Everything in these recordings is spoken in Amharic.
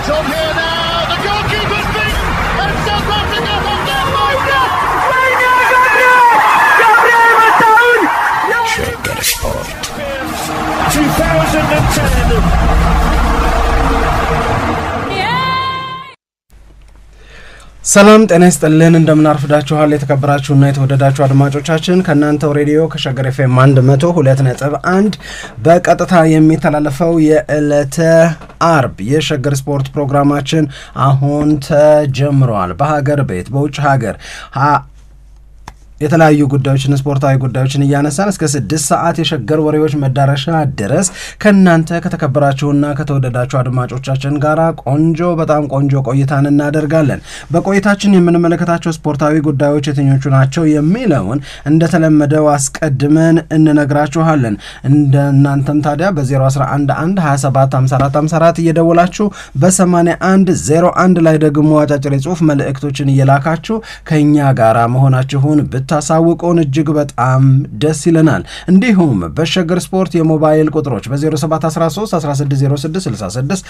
It's on here now. The goalkeeper's beaten, and South Africa have done Moga. ሸገር ስፖርት 2010. ሰላም ጤና ይስጥልን እንደምን አርፍዳችኋል የተከበራችሁና የተወደዳችሁ አድማጮቻችን ከእናንተው ሬዲዮ ከሸገር ኤፍኤም አንድ መቶ ሁለት ነጥብ አንድ በቀጥታ የሚተላለፈው የዕለተ አርብ የሸገር ስፖርት ፕሮግራማችን አሁን ተጀምረዋል በሀገር ቤት በውጭ ሀገር የተለያዩ ጉዳዮችን ስፖርታዊ ጉዳዮችን እያነሳን እስከ ስድስት ሰዓት የሸገር ወሬዎች መዳረሻ ድረስ ከእናንተ ከተከበራችሁና ከተወደዳችሁ አድማጮቻችን ጋር ቆንጆ በጣም ቆንጆ ቆይታን እናደርጋለን። በቆይታችን የምንመለከታቸው ስፖርታዊ ጉዳዮች የትኞቹ ናቸው የሚለውን እንደተለመደው አስቀድመን እንነግራችኋለን። እንደ እናንተም ታዲያ በ0111275454 እየደወላችሁ በ8101 ላይ ደግሞ አጫጭር የጽሁፍ መልእክቶችን እየላካችሁ ከእኛ ጋር መሆናችሁን ብታሳውቁን እጅግ በጣም ደስ ይለናል። እንዲሁም በሸገር ስፖርት የሞባይል ቁጥሮች በ0713160666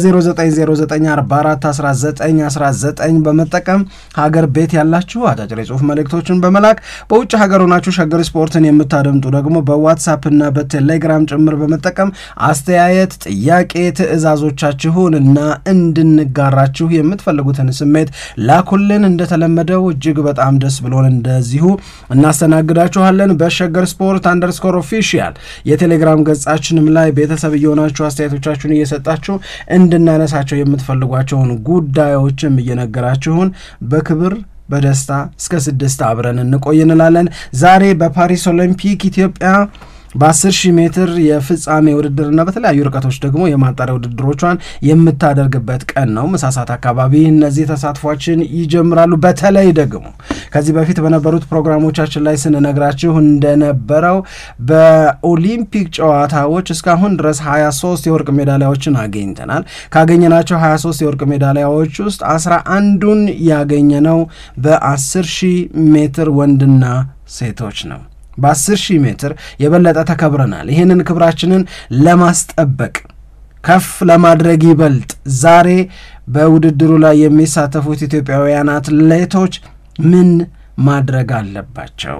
በ0909441919 በመጠቀም ሀገር ቤት ያላችሁ አጫጭር የጽሁፍ መልእክቶችን በመላክ በውጭ ሀገር ሆናችሁ ሸገር ስፖርትን የምታደምጡ ደግሞ በዋትሳፕና በቴሌግራም ጭምር በመጠቀም አስተያየት፣ ጥያቄ፣ ትዕዛዞቻችሁን እና እንድንጋራችሁ የምትፈልጉትን ስሜት ላኩልን። እንደተለመደው እጅግ በጣም ደስ ብሎን እንደዚሁ እናስተናግዳችኋለን። በሸገር ስፖርት አንደርስኮር ኦፊሻል የቴሌግራም ገጻችንም ላይ ቤተሰብ እየሆናችሁ አስተያየቶቻችሁን እየሰጣችሁ እንድናነሳቸው የምትፈልጓቸውን ጉዳዮችም እየነገራችሁን በክብር በደስታ እስከ ስድስት አብረን እንቆይ እንላለን። ዛሬ በፓሪስ ኦሎምፒክ ኢትዮጵያ በ10 ሺህ ሜትር የፍጻሜ ውድድርና በተለያዩ ርቀቶች ደግሞ የማጣሪያ ውድድሮቿን የምታደርግበት ቀን ነው። ምሳሳት አካባቢ እነዚህ ተሳትፏችን ይጀምራሉ። በተለይ ደግሞ ከዚህ በፊት በነበሩት ፕሮግራሞቻችን ላይ ስንነግራችሁ እንደነበረው በኦሊምፒክ ጨዋታዎች እስካሁን ድረስ 23 የወርቅ ሜዳሊያዎችን አገኝተናል። ካገኘናቸው 23 የወርቅ ሜዳሊያዎች ውስጥ 11ዱን ያገኘነው በ10 ሺህ ሜትር ወንድና ሴቶች ነው። በ10 ሺህ ሜትር የበለጠ ተከብረናል። ይህንን ክብራችንን ለማስጠበቅ ከፍ ለማድረግ ይበልጥ ዛሬ በውድድሩ ላይ የሚሳተፉት ኢትዮጵያውያን አትሌቶች ምን ማድረግ አለባቸው?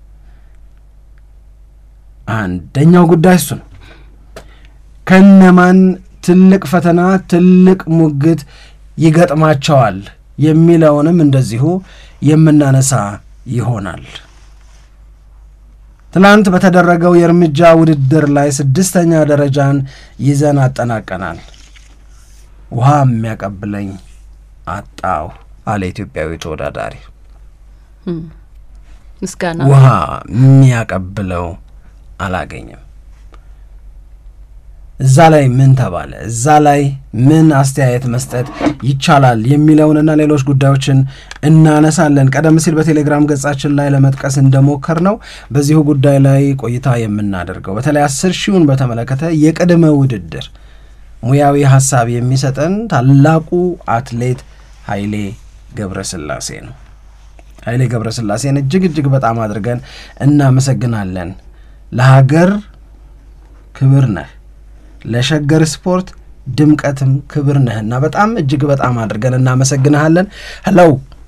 አንደኛው ጉዳይ እሱ ነው። ከነማን ትልቅ ፈተና ትልቅ ሙግት ይገጥማቸዋል የሚለውንም እንደዚሁ የምናነሳ ይሆናል። ትናንት በተደረገው የእርምጃ ውድድር ላይ ስድስተኛ ደረጃን ይዘን አጠናቀናል። ውሃ የሚያቀብለኝ አጣው አለ ኢትዮጵያዊ ተወዳዳሪ። ምስጋና ውሃ የሚያቀብለው አላገኘም። እዛ ላይ ምን ተባለ፣ እዛ ላይ ምን አስተያየት መስጠት ይቻላል የሚለውንና ሌሎች ጉዳዮችን እናነሳለን። ቀደም ሲል በቴሌግራም ገጻችን ላይ ለመጥቀስ እንደሞከር ነው በዚሁ ጉዳይ ላይ ቆይታ የምናደርገው በተለይ አስር ሺውን በተመለከተ የቅድመ ውድድር ሙያዊ ሀሳብ የሚሰጠን ታላቁ አትሌት ኃይሌ ገብረስላሴ ነው። ኃይሌ ገብረስላሴን እጅግ እጅግ በጣም አድርገን እናመሰግናለን። ለሀገር ክብር ነህ ለሸገር ስፖርት ድምቀትም ክብር ነህና በጣም እጅግ በጣም አድርገን እናመሰግንሃለን። ሄለው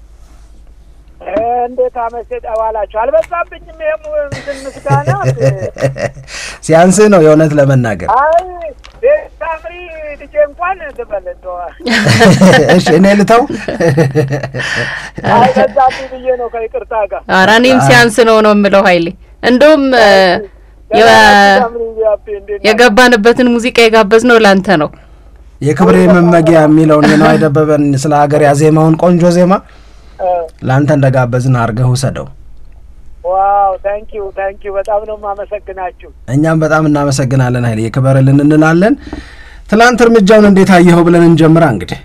እንዴት አመሰጥ አዋላችሁ አልበዛብኝም? ይሄም እንትን ምስጋና ሲያንስህ ነው የእውነት ለመናገር አይ ቤታምሪ ልጄ እንኳን ትበል እንደው እሺ እኔ ልተው አልበዛብኝ ብዬ ነው ከይቅርታ ጋር ኧረ እኔም ሲያንስ ነው ነው የምለው ኃይሌ እንደውም የ- ታምሪ ያቤ እንዴት ናችሁ? የገባንበትን ሙዚቃ የጋበዝ ነው ላንተ ነው። የክብሬ መመጊያ የሚለውን የነዋይ ደበበን ስለ ሀገር ያዜማውን ቆንጆ ዜማ እ ለአንተ እንደጋበዝን አድርገህ ውሰደው። ዋው ታንኪዩ ታንኪዩ በጣም ነው የማመሰግናችሁ። እኛም በጣም እናመሰግናለን ኃይሌ የክበርልን እንላለን። ትናንት እርምጃውን እንዴት አየኸው ብለን እንጀምራ እንግዲህ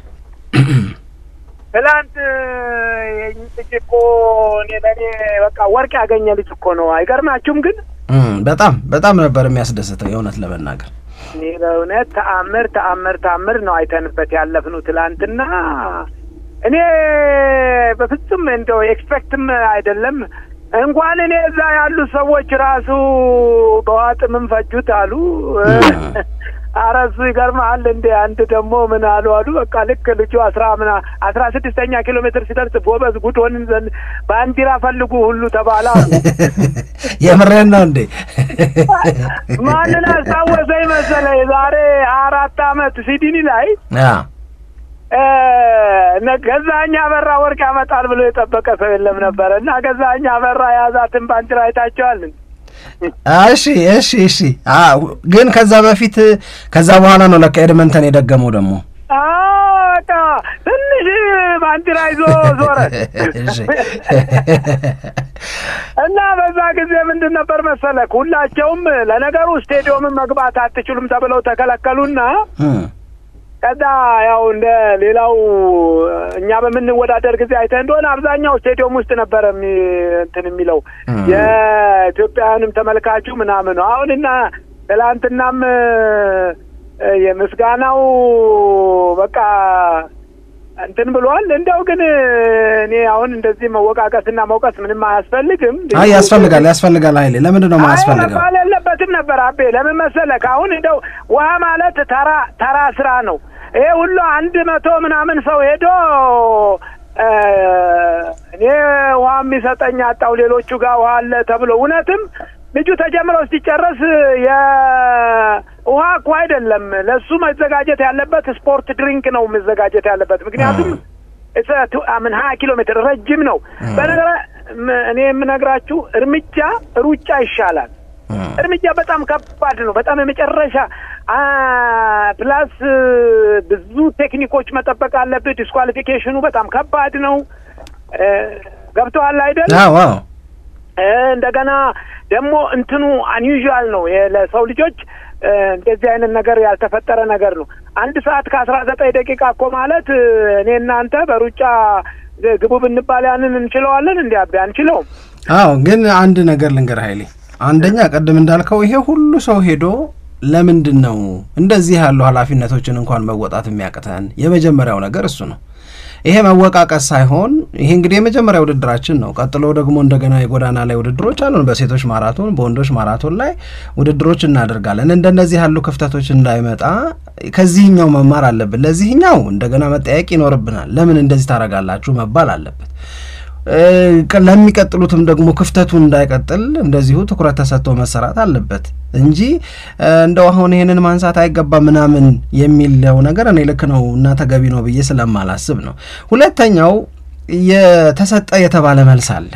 ትላንት የኝ ልጅ እኮ እኔ ለእኔ በቃ ወርቅ ያገኘ ልጅ እኮ ነው። አይገርማችሁም? ግን እም፣ በጣም በጣም ነበር የሚያስደስተው የእውነት ለመናገር እኔ በእውነት ተአምር ተአምር ተአምር ነው አይተንበት ያለፍነው ትላንትና። እኔ በፍጹም እንደው ኤክስፔክትም አይደለም እንኳን እኔ እዛ ያሉ ሰዎች ራሱ በዋጥምም ፈጁት አሉ። ኧረ እሱ ይገርምሃል እንዴ አንድ ደግሞ ምን አሉ አሉ በቃ ልክ ልጁ አስራ ምና አስራ ስድስተኛ ኪሎ ሜትር ሲደርስ ጎበዝ ጉድ ሆንን ዘንድ ባንዲራ ፈልጉ ሁሉ ተባለ አሉ። የምሬን ነው እንዴ? ማንን አስታወሰኝ መሰለህ? የዛሬ አራት አመት ሲድኒ ላይ አ እ፣ እነ- ገዛኸኝ አበራ ወርቅ ያመጣል ብሎ የጠበቀ ሰው የለም ነበረ እና ገዛኸኝ አበራ የያዛትን ባንዲራ አይታቸዋል። እሺ እሺ እሺ። አ ግን ከዛ በፊት ከዛ በኋላ ነው ለካ ኤድመንተን የደገመው ደግሞ አዎ፣ በቃ ትንሽ ባንዲራ ይዞ ዞረ እሺ። እና በዛ ጊዜ ምንድን ነበር መሰለህ ሁላቸውም ለነገሩ ስቴዲየምን መግባት አትችሉም ተብለው ተከለከሉና እም፣ ከዛ ያው እንደ ሌላው እኛ በምንወዳደር ጊዜ አይተህ እንደሆነ አብዛኛው ስቴዲየም ውስጥ ነበረ የሚ- እንትን የሚለው እም። የኢትዮጵያውያንም ተመልካቹ ምናምኑ አሁን እና ትላንትናም እ፣ የምስጋናው በቃ እንትን ብሏል። እንደው ግን እኔ አሁን እንደዚህ መወቃቀስና መውቀስ ምንም አያስፈልግም። አይ ያስፈልጋል ያስፈልጋል። ኃይሌ ለምንድን ነው ማያስፈልገው? መባል የለበትም ነበር አቤ። ለምን መሰለህ? አሁን እንደው ውሃ ማለት ተራ ተራ ስራ ነው። ይሄ ሁሉ አንድ መቶ ምናምን ሰው ሄዶ እ፣ እኔ ውሃ የሚሰጠኝ አጣው ሌሎቹ ጋር ውሃ አለ ተብሎ እውነትም ልጁ ተጀምሮ ሲጨረስ የውሃ እኮ አይደለም ለሱ መዘጋጀት ያለበት ስፖርት ድሪንክ ነው መዘጋጀት ያለበት ምክንያቱም ምን ሀያ ኪሎ ሜትር ረጅም ነው። በነገራ ም- እኔ የምነግራችሁ እርምጃ ሩጫ ይሻላል። እም፣ እርምጃ በጣም ከባድ ነው። በጣም የመጨረሻ አ ፕላስ ብዙ ቴክኒኮች መጠበቅ አለብህ። ዲስኳሊፊኬሽኑ በጣም ከባድ ነው። እ፣ ገብቶሃል አይደል? አዎ አዎ እ፣ እንደገና ደግሞ እንትኑ አንዩዥዋል ነው የ- ለሰው ልጆች እ፣ እንደዚህ አይነት ነገር ያልተፈጠረ ነገር ነው። አንድ ሰዓት ከአስራ ዘጠኝ ደቂቃ እኮ ማለት እ፣ እኔ እናንተ በሩጫ ግቡ ብንባል ያንን እንችለዋለን? እንዲ አቤ አንችለውም። አዎ ግን አንድ ነገር ልንገር ኃይሌ፣ አንደኛ ቅድም እንዳልከው ይሄ ሁሉ ሰው ሄዶ ለምንድን ነው እንደዚህ ያሉ ኃላፊነቶችን እንኳን መወጣት የሚያቅተን? የመጀመሪያው ነገር እሱ ነው። ይሄ መወቃቀስ ሳይሆን ይሄ እንግዲህ የመጀመሪያ ውድድራችን ነው። ቀጥሎ ደግሞ እንደገና የጎዳና ላይ ውድድሮች አሉን። በሴቶች ማራቶን፣ በወንዶች ማራቶን ላይ ውድድሮች እናደርጋለን። እንደነዚህ ያሉ ክፍተቶች እንዳይመጣ ከዚህኛው መማር አለብን። ለዚህኛው እንደገና መጠያየቅ ይኖርብናል። ለምን እንደዚህ ታደርጋላችሁ መባል አለበት። እ፣ ለሚቀጥሉትም ደግሞ ክፍተቱ እንዳይቀጥል እንደዚሁ ትኩረት ተሰጥቶ መሰራት አለበት እንጂ እ፣ እንደው አሁን ይሄንን ማንሳት አይገባ ምናምን የሚለው ነገር እኔ ልክ ነው እና ተገቢ ነው ብዬ ስለማላስብ ነው። ሁለተኛው የተሰጠ የተባለ መልስ አለ።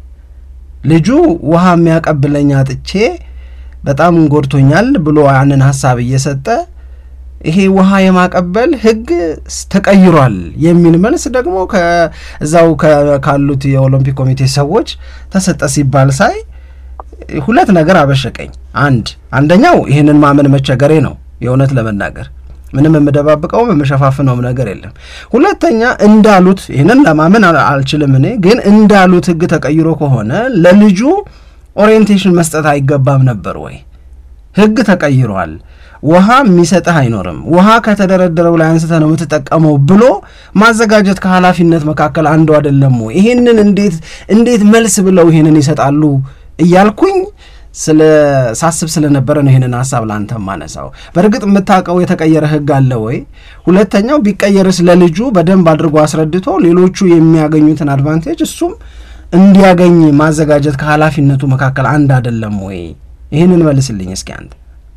ልጁ ውሃ የሚያቀብለኝ አጥቼ በጣም ጎድቶኛል ብሎ ያንን ሀሳብ እየሰጠ ይሄ ውሃ የማቀበል ሕግ ተቀይሯል የሚል መልስ ደግሞ ከዛው ከ- ካሉት የኦሎምፒክ ኮሚቴ ሰዎች ተሰጠ ሲባል ሳይ ሁለት ነገር አበሸቀኝ። አንድ አንደኛው ይህንን ማመን መቸገሬ ነው የእውነት ለመናገር ምንም የምደባብቀውም የምሸፋፍነውም ነገር የለም። ሁለተኛ እንዳሉት ይህንን ለማመን አል- አልችልም እኔ ግን እንዳሉት ሕግ ተቀይሮ ከሆነ ለልጁ ኦሪየንቴሽን መስጠት አይገባም ነበር ወይ? ሕግ ተቀይሯል። ውሃ የሚሰጥህ አይኖርም። ውሃ ከተደረደረው ላይ አንስተ ነው የምትጠቀመው ብሎ ማዘጋጀት ከኃላፊነት መካከል አንዱ አይደለም ወይ? ይሄንን እንዴት እንዴት መልስ ብለው ይሄንን ይሰጣሉ እያልኩኝ ስለ ሳስብ ስለነበረ ነው ይሄንን ሀሳብ ለአንተ ማነሳው። በእርግጥ የምታውቀው የተቀየረ ህግ አለ ወይ? ሁለተኛው ቢቀየርስ ለልጁ በደንብ አድርጎ አስረድቶ ሌሎቹ የሚያገኙትን አድቫንቴጅ እሱም እንዲያገኝ ማዘጋጀት ከኃላፊነቱ መካከል አንድ አይደለም ወይ? ይህንን መልስልኝ እስኪ አንተ።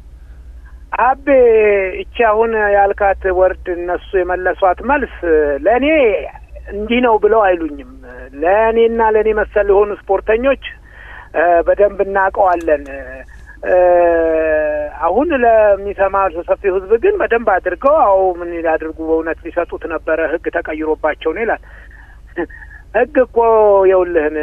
አቤ እቺ አሁን ያልካት ወርድ እነሱ የመለሷት መልስ ለእኔ እንዲህ ነው ብለው አይሉኝም። ለእኔና ለእኔ መሰል የሆኑ ስፖርተኞች እ፣ በደንብ እናውቀዋለን። እ፣ አሁን ለሚሰማ ሰፊው ህዝብ ግን በደንብ አድርገው አዎ ምን ያድርጉ በእውነት ሊሰጡት ነበረ ህግ ተቀይሮባቸው ነው ይላል። ህግ እኮ የውልህን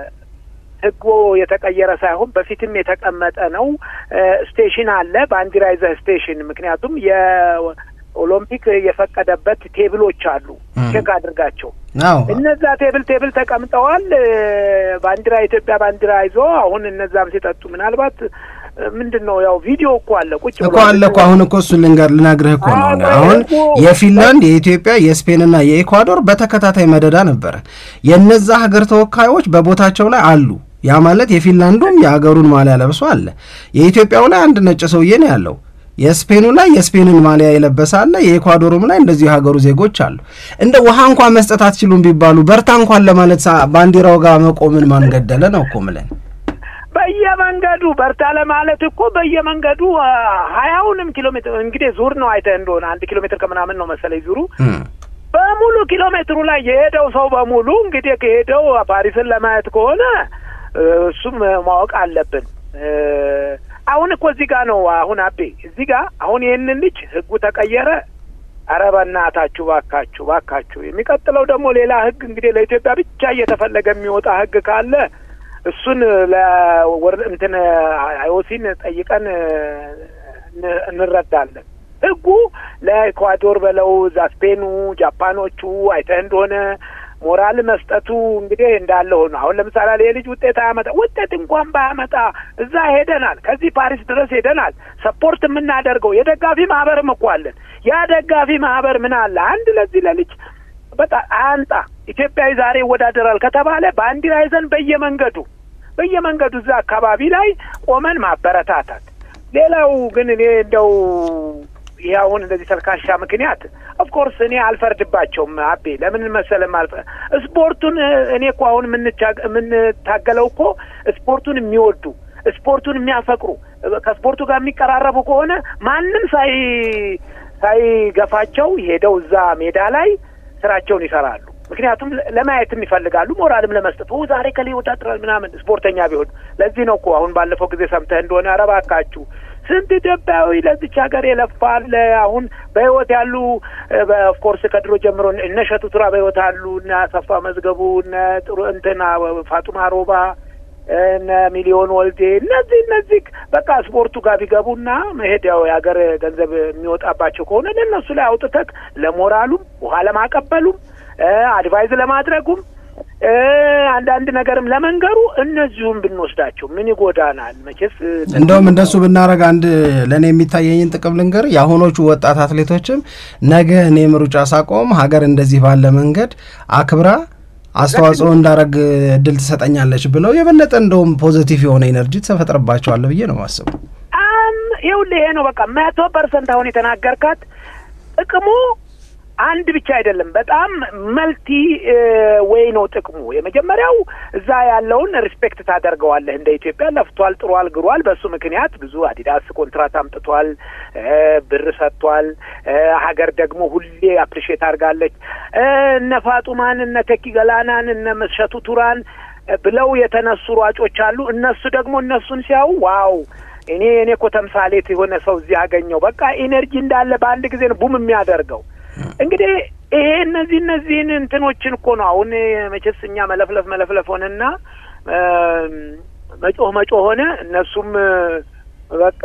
ህጉ የተቀየረ ሳይሆን በፊትም የተቀመጠ ነው። እ፣ ስቴሽን አለ ባንዲራ ይዘህ ስቴሽን። ምክንያቱም የኦሎምፒክ የፈቀደበት ቴብሎች አሉ፣ ም። ቼክ አድርጋቸው። አዎ እነዛ ቴብል ቴብል ተቀምጠዋል። እ፣ ባንዲራ የኢትዮጵያ ባንዲራ ይዞ አሁን እነዛም ሲጠጡ ምናልባት እ፣ ምንድን ነው ያው ቪዲዮ እኮ አለ ቁጭ እኮ ብሏል። አለ እኮ አሁን እኮ እሱን ልንገር ልነግርህ እኮ ነው። አዎ፣ አሁን እኮ የፊንላንድ የኢትዮጵያ የስፔንና የኢኳዶር በተከታታይ መደዳ ነበረ። የነዛ ሀገር ተወካዮች በቦታቸው ላይ አሉ። ያ ማለት የፊንላንዱም የሀገሩን ማሊያ ለብሶ አለ። የኢትዮጵያው ላይ አንድ ነጭ ሰውዬ ነው ያለው። የስፔኑ ላይ የስፔንን ማሊያ የለበሰ አለ፣ የኤኳዶሩም ላይ እንደዚሁ የሀገሩ ዜጎች አሉ። እንደ ውሃ እንኳን መስጠት አትችሉም ቢባሉ በርታ እንኳን ለማለት ባንዲራው ጋር መቆምን ማን ገደለ ነው እኮ ምለን በየመንገዱ በርታ ለማለት እኮ በየመንገዱ ሀያውንም ኪሎ ሜትር እንግዲህ ዙር ነው አይተህ እንደሆነ አንድ ኪሎ ሜትር ከምናምን ነው መሰለኝ ዙሩ በሙሉ ኪሎ ሜትሩ ላይ የሄደው ሰው በሙሉ እንግዲህ ከሄደው ፓሪስን ለማየት ከሆነ እሱም ማወቅ አለብን። አሁን እኮ እዚህ ጋር ነው አሁን አቤ እዚህ ጋር አሁን ይህንን ልጅ ህጉ ተቀየረ። ኧረ በእናታችሁ ባካችሁ ባካችሁ። የሚቀጥለው ደግሞ ሌላ ህግ እንግዲህ ለኢትዮጵያ ብቻ እየተፈለገ የሚወጣ ህግ ካለ እሱን ለወር እንትን አይኦሲን ጠይቀን እንረዳለን። ህጉ ለኢኳዶር በለው እዛ ስፔኑ፣ ጃፓኖቹ አይተህ እንደሆነ ሞራል መስጠቱ እንግዲህ እንዳለ ሆኖ አሁን ለምሳሌ ይህ ልጅ ውጤት አያመጣ ውጤት እንኳን ባያመጣ እዛ ሄደናል፣ ከዚህ ፓሪስ ድረስ ሄደናል። ሰፖርት የምናደርገው የደጋፊ ማህበርም እኮ አለን። ያ ደጋፊ ማህበር ምን አለ አንድ ለዚህ ለልጅ በጣም አንጣ ኢትዮጵያዊ ዛሬ ይወዳደራል ከተባለ ባንዲራ ይዘን በየመንገዱ በየመንገዱ እዛ አካባቢ ላይ ቆመን ማበረታታት። ሌላው ግን እኔ እንደው ይህ አሁን እንደዚህ ተልካሻ ምክንያት ኦፍኮርስ እኔ አልፈርድባቸውም። አቤ ለምን መሰለም አልፈ ስፖርቱን እኔ እኮ አሁን የምንታገለው እኮ ስፖርቱን የሚወዱ ስፖርቱን የሚያፈቅሩ ከስፖርቱ ጋር የሚቀራረቡ ከሆነ ማንም ሳይ ሳይገፋቸው ሄደው እዛ ሜዳ ላይ ስራቸውን ይሰራሉ። ምክንያቱም ለማየትም ይፈልጋሉ፣ ሞራልም ለመስጠት ዛሬ ከላይ ይወዳደራል ምናምን ስፖርተኛ ቢሆን። ለዚህ ነው እኮ አሁን ባለፈው ጊዜ ሰምተህ እንደሆነ ኧረ እባካችሁ ስንት ኢትዮጵያዊ ለዚች ሀገር የለፋል። አሁን በህይወት ያሉ ኦፍኮርስ ከድሮ ጀምሮ እነ እሸቱ ቱራ በህይወት አሉ፣ እነ አሰፋ መዝገቡ፣ እነ ጥሩ እንትና ፋጡማ ሮባ፣ እነ ሚሊዮን ወልዴ እነዚህ እነዚህ በቃ ስፖርቱ ጋር ቢገቡና መሄድ ያው የሀገር ገንዘብ የሚወጣባቸው ከሆነ ለእነሱ ላይ አውጥተህ ለሞራሉም ውሃ ለማቀበሉም አድቫይዝ ለማድረጉም አንዳንድ ነገርም ለመንገሩ እነዚሁም ብንወስዳቸው ምን ይጎዳናል? መቼስ እንደውም እንደሱ ብናረግ አንድ ለእኔ የሚታየኝን ጥቅም ልንገር። የአሁኖቹ ወጣት አትሌቶችም ነገ እኔም ሩጫ ሳቆም ሀገር እንደዚህ ባለ መንገድ አክብራ አስተዋጽኦ እንዳረግ እድል ትሰጠኛለች ብለው የበለጠ እንደውም ፖዘቲቭ የሆነ ኤነርጂ ተፈጥረባቸዋለ ብዬ ነው ማስበው። ይኸውልህ ይሄ ነው በቃ መቶ ፐርሰንት አሁን የተናገርካት ጥቅሙ አንድ ብቻ አይደለም። በጣም መልቲ ወይ ነው ጥቅሙ። የመጀመሪያው እዛ ያለውን ሪስፔክት ታደርገዋለህ። እንደ ኢትዮጵያ ለፍቷል፣ ጥሯል፣ ግሯል። በሱ ምክንያት ብዙ አዲዳስ ኮንትራት አምጥቷል፣ ብር ሰጥቷል። ሀገር ደግሞ ሁሌ አፕሪሼት አድርጋለች። እነ ፋጡማን፣ እነ ተኪ ገላናን፣ እነ መሸቱ ቱራን ብለው የተነሱ ሯጮች አሉ። እነሱ ደግሞ እነሱን ሲያዩ ዋው እኔ እኔ እኮ ተምሳሌት የሆነ ሰው እዚህ አገኘው። በቃ ኢነርጂ እንዳለ በአንድ ጊዜ ነው ቡም የሚያደርገው። እንግዲህ ይሄ እነዚህ እነዚህን እንትኖችን እኮ ነው አሁን መቼስ እኛ መለፍለፍ መለፍለፍ ሆነና መጮህ መጮህ ሆነ። እነሱም በቃ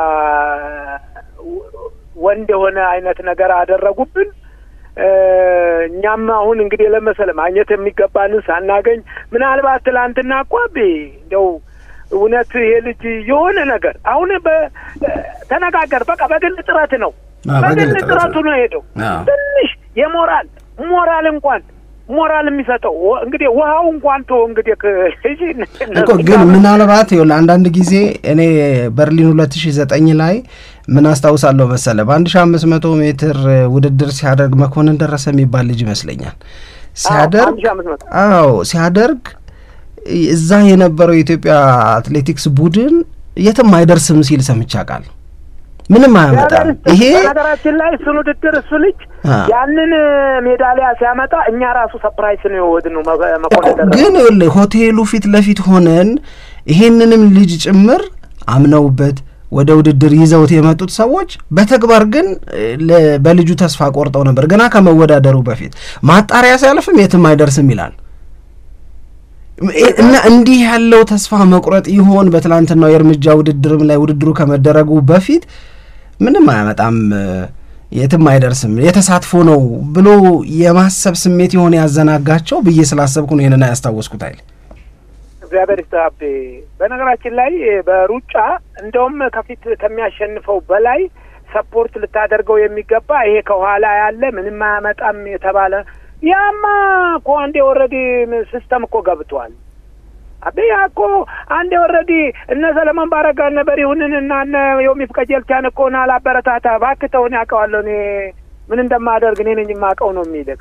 ወንድ የሆነ አይነት ነገር አደረጉብን። እኛም አሁን እንግዲህ ለመሰለ ማግኘት የሚገባንን ሳናገኝ ምናልባት ትላንትና እኮ አቤ እንደው እውነት ይሄ ልጅ የሆነ ነገር አሁን ተነጋገር በቃ በግል ጥረት ነው በግል ጥረቱ ነው ሄደው ትንሽ የሞራል ሞራል እንኳን ሞራል የሚሰጠው እንግዲህ ውሃው እንኳን ቶ እንግዲህ እኮ ግን ምናልባት ይኸውልህ አንዳንድ ጊዜ እኔ በርሊን ሁለት ሺ ዘጠኝ ላይ ምን አስታውሳለሁ መሰለ በአንድ ሺ አምስት መቶ ሜትር ውድድር ሲያደርግ መኮንን ደረሰ የሚባል ልጅ ይመስለኛል ሲያደርግ አዎ ሲያደርግ እዛ የነበረው የኢትዮጵያ አትሌቲክስ ቡድን የትም አይደርስም ሲል ሰምቼ አውቃለሁ። ምንም አያመጣም። ይሄ ነገራችን ላይ እሱን ውድድር እሱ ልጅ ያንን ሜዳሊያ ሲያመጣ እኛ ራሱ ሰፕራይስ ነው የወድ ነው መኮንን ግን ይኸውልህ ሆቴሉ ፊት ለፊት ሆነን ይሄንንም ልጅ ጭምር አምነውበት ወደ ውድድር ይዘውት የመጡት ሰዎች በተግባር ግን በልጁ ተስፋ ቆርጠው ነበር። ገና ከመወዳደሩ በፊት ማጣሪያ ሲያልፍም የትም አይደርስም ይላል እና እንዲህ ያለው ተስፋ መቁረጥ ይሆን በትላንትናው የእርምጃ ውድድርም ላይ ውድድሩ ከመደረጉ በፊት ምንም አያመጣም፣ የትም አይደርስም፣ የተሳትፎ ነው ብሎ የማሰብ ስሜት የሆነ ያዘናጋቸው ብዬ ስላሰብኩ ነው ይህንን ያስታወስኩት። አይል እግዚአብሔር ይስጥሀቤ። በነገራችን ላይ በሩጫ እንደውም ከፊት ከሚያሸንፈው በላይ ሰፖርት ልታደርገው የሚገባ ይሄ ከኋላ ያለ ምንም አያመጣም የተባለ ያማ እኮ አንዴ ኦልሬዲ ሲስተም እኮ ገብቷል። አቤ ያ እኮ አንድ ኦልሬዲ እነ ሰለሞን ባረጋ እነ በሪሁንን እና እነ ዮሚፍ ቀጀልቻን እኮ ና ላበረታታ እባክህ ተውን ያውቀዋለሁ እኔ ምን እንደማደርግ እኔ ነኝ የማውቀው ነው የሚልክ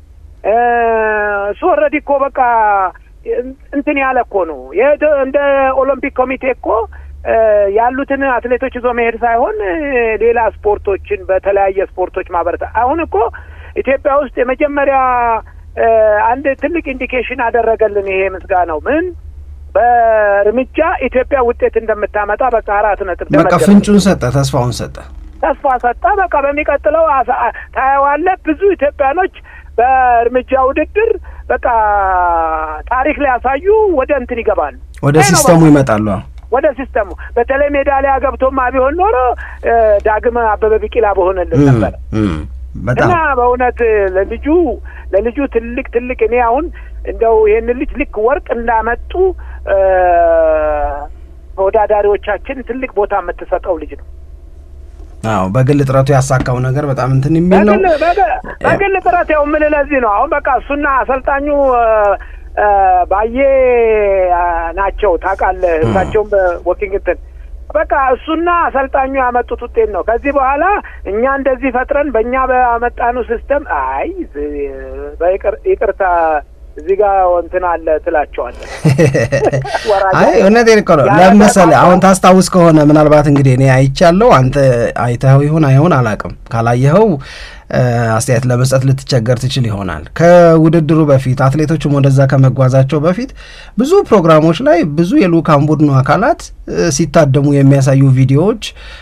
እሱ ኦልሬዲ እኮ በቃ እንትን ያለ እኮ ነው እንደ ኦሎምፒክ ኮሚቴ እኮ ያሉትን አትሌቶች ይዞ መሄድ ሳይሆን ሌላ ስፖርቶችን በተለያየ ስፖርቶች ማበረታ አሁን እኮ ኢትዮጵያ ውስጥ የመጀመሪያ አንድ ትልቅ ኢንዲኬሽን አደረገልን ይሄ ምስጋናው ምን በእርምጃ ኢትዮጵያ ውጤት እንደምታመጣ በቃ አራት ነጥብ በቃ ፍንጩን ሰጠ፣ ተስፋውን ሰጠ፣ ተስፋ ሰጠ። በቃ በሚቀጥለው ታየዋለህ ብዙ ኢትዮጵያኖች በእርምጃ ውድድር በቃ ታሪክ ሊያሳዩ ወደ እንትን ይገባሉ፣ ወደ ሲስተሙ ይመጣሉ። ወደ ሲስተሙ በተለይ ሜዳሊያ ገብቶማ ቢሆን ኖሮ ዳግም አበበ ቢቂላ በሆነልን ነበረ። እና በእውነት ለልጁ ለልጁ ትልቅ ትልቅ እኔ አሁን እንደው ይህን ልጅ ልክ ወርቅ እንዳመጡ ተወዳዳሪዎቻችን ትልቅ ቦታ የምትሰጠው ልጅ ነው። አዎ በግል ጥረቱ ያሳካው ነገር በጣም እንትን የሚል ነው። በግል ጥረት ያው የምልህ ለዚህ ነው። አሁን በቃ እሱና አሰልጣኙ ባዬ ናቸው ታውቃለህ። እሳቸውም በወኪንግ እንትን በቃ እሱና አሰልጣኙ ያመጡት ውጤት ነው። ከዚህ በኋላ እኛ እንደዚህ ፈጥረን በእኛ በመጣኑ ሲስተም አይ ይቅርታ እዚህ ጋር እንትን አለ ትላቸዋለህ። አይ እውነቴን እኮ ነው። ለምን መሰለህ አሁን ታስታውስ ከሆነ ምናልባት እንግዲህ እኔ አይቻለሁ፣ አንተ አይተኸው ይሁን አይሆን አላውቅም። ካላየኸው አስተያየት ለመስጠት ልትቸገር ትችል ይሆናል። ከውድድሩ በፊት አትሌቶችም ወደዛ ከመጓዛቸው በፊት ብዙ ፕሮግራሞች ላይ ብዙ የልኡካን ቡድኑ አካላት ሲታደሙ የሚያሳዩ ቪዲዮዎች፣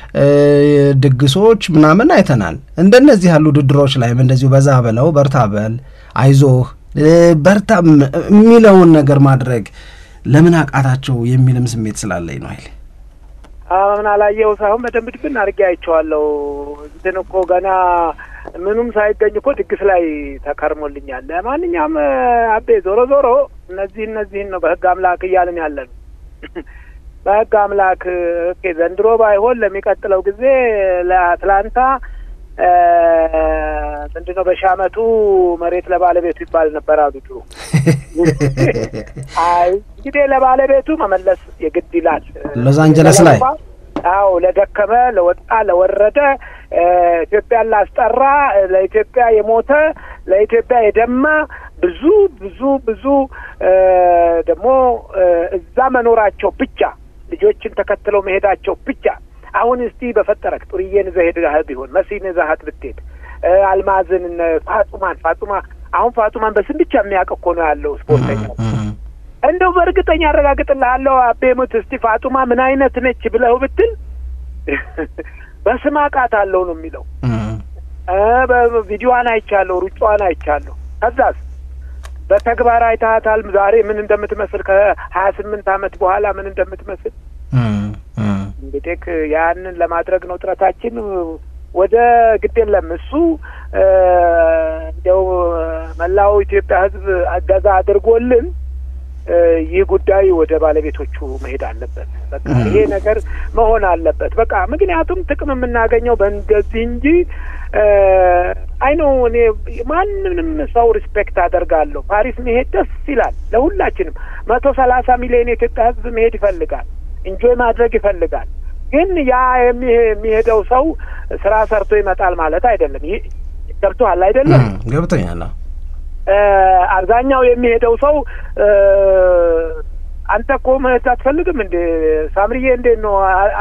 ድግሶች ምናምን አይተናል። እንደነዚህ ያሉ ውድድሮች ላይም እንደዚሁ በዛ በለው በርታ በል አይዞህ በርታ የሚለውን ነገር ማድረግ ለምን አቃታቸው የሚልም ስሜት ስላለኝ ነው። አይል ምን አላየው ሳይሆን በደንብ ድብን አድርጌ አይቼዋለሁ። እንትን እኮ ገና ምኑም ሳይገኝ እኮ ድግስ ላይ ተከርሞልኛል። ለማንኛውም አቤ ዞሮ ዞሮ እነዚህ እነዚህን ነው በህግ አምላክ እያልን ያለ ነው። በህግ አምላክ ኦኬ፣ ዘንድሮ ባይሆን ለሚቀጥለው ጊዜ ለአትላንታ ምንድን ነው በሺህ ዓመቱ መሬት ለባለቤቱ ይባል ነበር አሉ ድሮ። አይ እንግዲህ ለባለቤቱ መመለስ የግድ ይላል። ሎስ አንጀለስ ላይ አዎ፣ ለደከመ ለወጣ ለወረደ ኢትዮጵያን ላስጠራ ለኢትዮጵያ የሞተ ለኢትዮጵያ የደማ ብዙ ብዙ ብዙ ደግሞ እዛ መኖራቸው ብቻ ልጆችን ተከትለው መሄዳቸው ብቻ አሁን እስቲ በፈጠረክ ጡርዬን ይዘህ ሄደህ ቢሆን መሲን ይዘሃት ብትሄድ አልማዝን ፋጡማን ፋጡማ አሁን ፋጡማን በስም ብቻ የሚያውቅ እኮ ነው ያለው ስፖርተኛ። እንደው በእርግጠኛ አረጋግጥልሃለሁ አቤሙት እስቲ ፋጡማ ምን አይነት ነች ብለው ብትል በስም አውቃታለሁ ነው የሚለው። በቪዲዮዋን አይቻለሁ፣ ሩጫዋን አይቻለሁ። ከዛስ በተግባር አይተሃታል ዛሬ ምን እንደምትመስል ከሀያ ስምንት ዓመት በኋላ ምን እንደምትመስል እንግዲህ ያንን ለማድረግ ነው ጥረታችን። ወደ ግድ የለም እሱ እንዲያው መላው ኢትዮጵያ ሕዝብ እገዛ አድርጎልን ይህ ጉዳይ ወደ ባለቤቶቹ መሄድ አለበት። በቃ ይሄ ነገር መሆን አለበት። በቃ ምክንያቱም ጥቅም የምናገኘው በእንደዚህ እንጂ አይ ነው እኔ ማንንም ሰው ሪስፔክት አደርጋለሁ። ፓሪስ መሄድ ደስ ይላል ለሁላችንም። መቶ ሰላሳ ሚሊዮን የኢትዮጵያ ሕዝብ መሄድ ይፈልጋል ኢንጆይ ማድረግ ይፈልጋል። ግን ያ የሚሄደው ሰው ስራ ሰርቶ ይመጣል ማለት አይደለም። ይህ ገብቶሃል አይደለም? ገብቶኛል። አብዛኛው የሚሄደው ሰው አንተ እኮ መሄድ አትፈልግም እንዴ ሳምርዬ? እንዴት ነው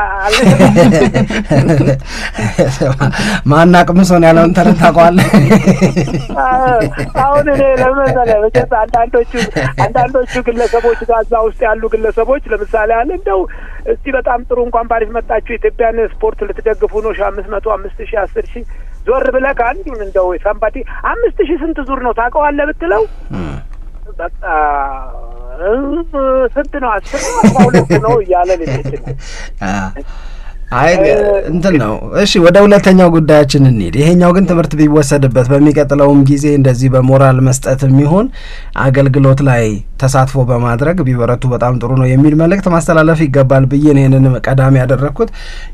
ማናቅ ምሶን ያለውን ተረት ታውቀዋለህ? አሁን እኔ ለመሰለ መቼስ አንዳንዶቹ አንዳንዶቹ ግለሰቦች ጋዛ ውስጥ ያሉ ግለሰቦች ለምሳሌ አለ እንደው እስቲ በጣም ጥሩ እንኳን ፓሪስ መጣችሁ ኢትዮጵያን ስፖርት ልትደግፉ ነው ሺ አምስት መቶ አምስት ሺ አስር ሺ ዞር ብለህ ከአንዱን እንደው ሳምባቲ አምስት ሺህ ስንት ዙር ነው ታውቀዋለህ ብትለው በቃ ስንት ነው አስር ነው አስራ ሁለት ነው እያለ ልጅ አይ እንትን ነው። እሺ ወደ ሁለተኛው ጉዳያችን እንሂድ። ይሄኛው ግን ትምህርት ቢወሰድበት በሚቀጥለውም ጊዜ እንደዚህ በሞራል መስጠት የሚሆን አገልግሎት ላይ ተሳትፎ በማድረግ ቢበረቱ በጣም ጥሩ ነው የሚል መልእክት ማስተላለፍ ይገባል ብዬ ይህንን ቀዳሚ ያደረግኩት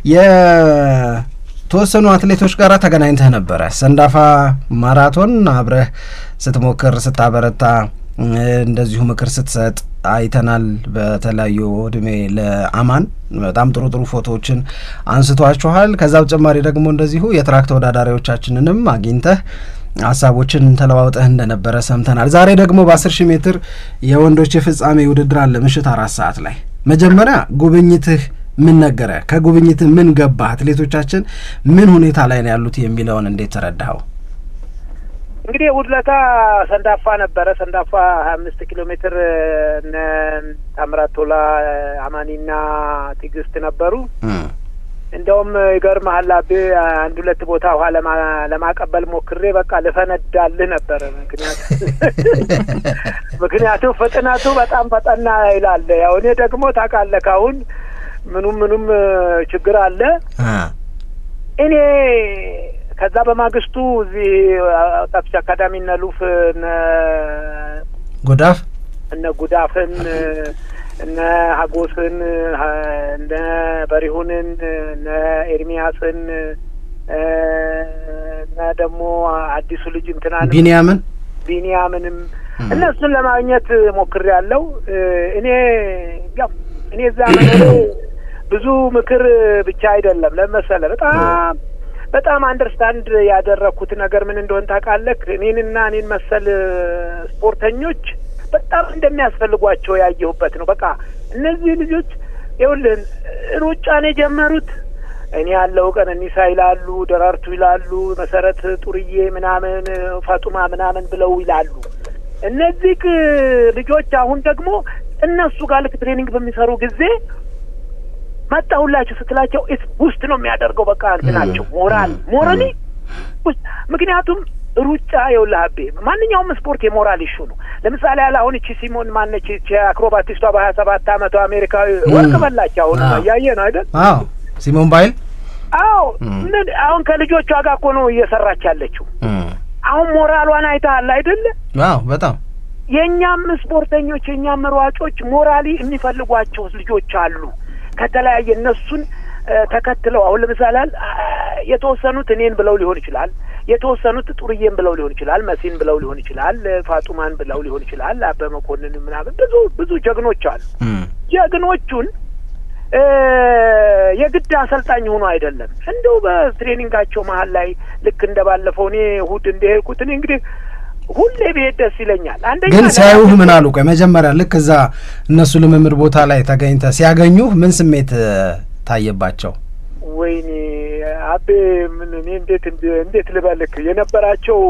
የተወሰኑ አትሌቶች ጋር ተገናኝተህ ነበረ። ሰንዳፋ ማራቶን አብረህ ስትሞክር ስታበረታ እንደዚሁ ምክር ስትሰጥ አይተናል። በተለያዩ እድሜ ለአማን በጣም ጥሩ ጥሩ ፎቶዎችን አንስቷችኋል። ከዛ በተጨማሪ ደግሞ እንደዚሁ የትራክ ተወዳዳሪዎቻችንንም አግኝተህ ሀሳቦችን ተለዋውጠህ እንደነበረ ሰምተናል። ዛሬ ደግሞ በአስር ሺህ ሜትር የወንዶች የፍጻሜ ውድድር አለ ምሽት አራት ሰዓት ላይ። መጀመሪያ ጉብኝትህ ምን ነገረ? ከጉብኝትህ ምን ገባ? አትሌቶቻችን ምን ሁኔታ ላይ ነው ያሉት የሚለውን እንዴት ተረዳኸው? እንግዲህ እሑድ ዕለት ሰንዳፋ ነበረ። ሰንዳፋ ሀያ አምስት ኪሎ ሜትር እነ ታምራት ቶላ አማኒና ትዕግስት ነበሩ። እንደውም ይገርምሃል አቤ አንድ ሁለት ቦታ ውሃ ለማቀበል ሞክሬ በቃ ልፈነዳልህ ነበር። ምክንያቱ ምክንያቱም ፍጥነቱ በጣም ፈጠና ይላል። ያው እኔ ደግሞ ታውቃለህ ካሁን ምኑም ምኑም ችግር አለ። እኔ ከዛ በማግስቱ እዚህ ወጣቶች አካዳሚ እነ ሉፍ እነ ጉዳፍ እነ ጉዳፍን እነ ሀጎስን እነ በሪሁንን እነ ኤርሚያስን እና ደግሞ አዲሱ ልጅ እንትናን ቢንያምን ቢንያምንም እነሱን ለማግኘት ሞክሬ ያለው እኔ ያው እኔ እዛ መኖሬ ብዙ ምክር ብቻ አይደለም ለመሰለ በጣም በጣም አንደርስታንድ ያደረግኩት ነገር ምን እንደሆን ታውቃለህ? እኔንና እኔን መሰል ስፖርተኞች በጣም እንደሚያስፈልጓቸው ያየሁበት ነው። በቃ እነዚህ ልጆች ይኸውልህ ሩጫን የጀመሩት እኔ ያለው ቀነኒሳ ይላሉ፣ ደራርቱ ይላሉ፣ መሰረት ጡርዬ ምናምን፣ ፈጡማ ምናምን ብለው ይላሉ። እነዚህ ልጆች አሁን ደግሞ እነሱ ጋር ልክ ትሬኒንግ በሚሰሩ ጊዜ መጣሁላችሁ ስትላቸው ኢት ውስጥ ነው የሚያደርገው። በቃ እንትናቸው ሞራል ሞራሊ ምክንያቱም ሩጫ የውልህ አቤ ማንኛውም ስፖርት የሞራል ኢሹ ነው። ለምሳሌ ያለ አሁን እቺ ሲሞን ማነች እቺ አክሮባቲስቷ በሀያ ሰባት አመቷ አሜሪካዊ ወርቅ በላች። አሁን እያየ ነው አይደል? አዎ ሲሞን ባይል አዎ ምን አሁን ከልጆቿ ጋር እኮ ነው እየሰራች ያለችው። አሁን ሞራሏን አይተሃል አይደለ? አዎ በጣም የእኛም ስፖርተኞች የእኛም ሯጮች ሞራሊ የሚፈልጓቸው ልጆች አሉ። ከተለያየ እነሱን ተከትለው አሁን ለምሳሌ የተወሰኑት እኔን ብለው ሊሆን ይችላል። የተወሰኑት ጡርዬን ብለው ሊሆን ይችላል። መሲን ብለው ሊሆን ይችላል። ፋጡማን ብለው ሊሆን ይችላል። አበበ መኮንን ምናምን ብዙ ብዙ ጀግኖች አሉ። ጀግኖቹን የግድ አሰልጣኝ ሆኖ አይደለም እንደው በትሬኒንጋቸው መሀል ላይ ልክ እንደ ባለፈው እኔ እሑድ እንደሄድኩት እኔ እንግዲህ ሁሌ ብሄድ ደስ ይለኛል። አንደኛ ግን ሲያዩህ ምን አሉ? ቆይ መጀመሪያ ልክ እዛ እነሱ ልምምድ ቦታ ላይ ተገኝተህ ሲያገኙህ ምን ስሜት ታየባቸው? ወይኔ አቤ ምን እኔ እንዴት እንዴት ልበልክ የነበራቸው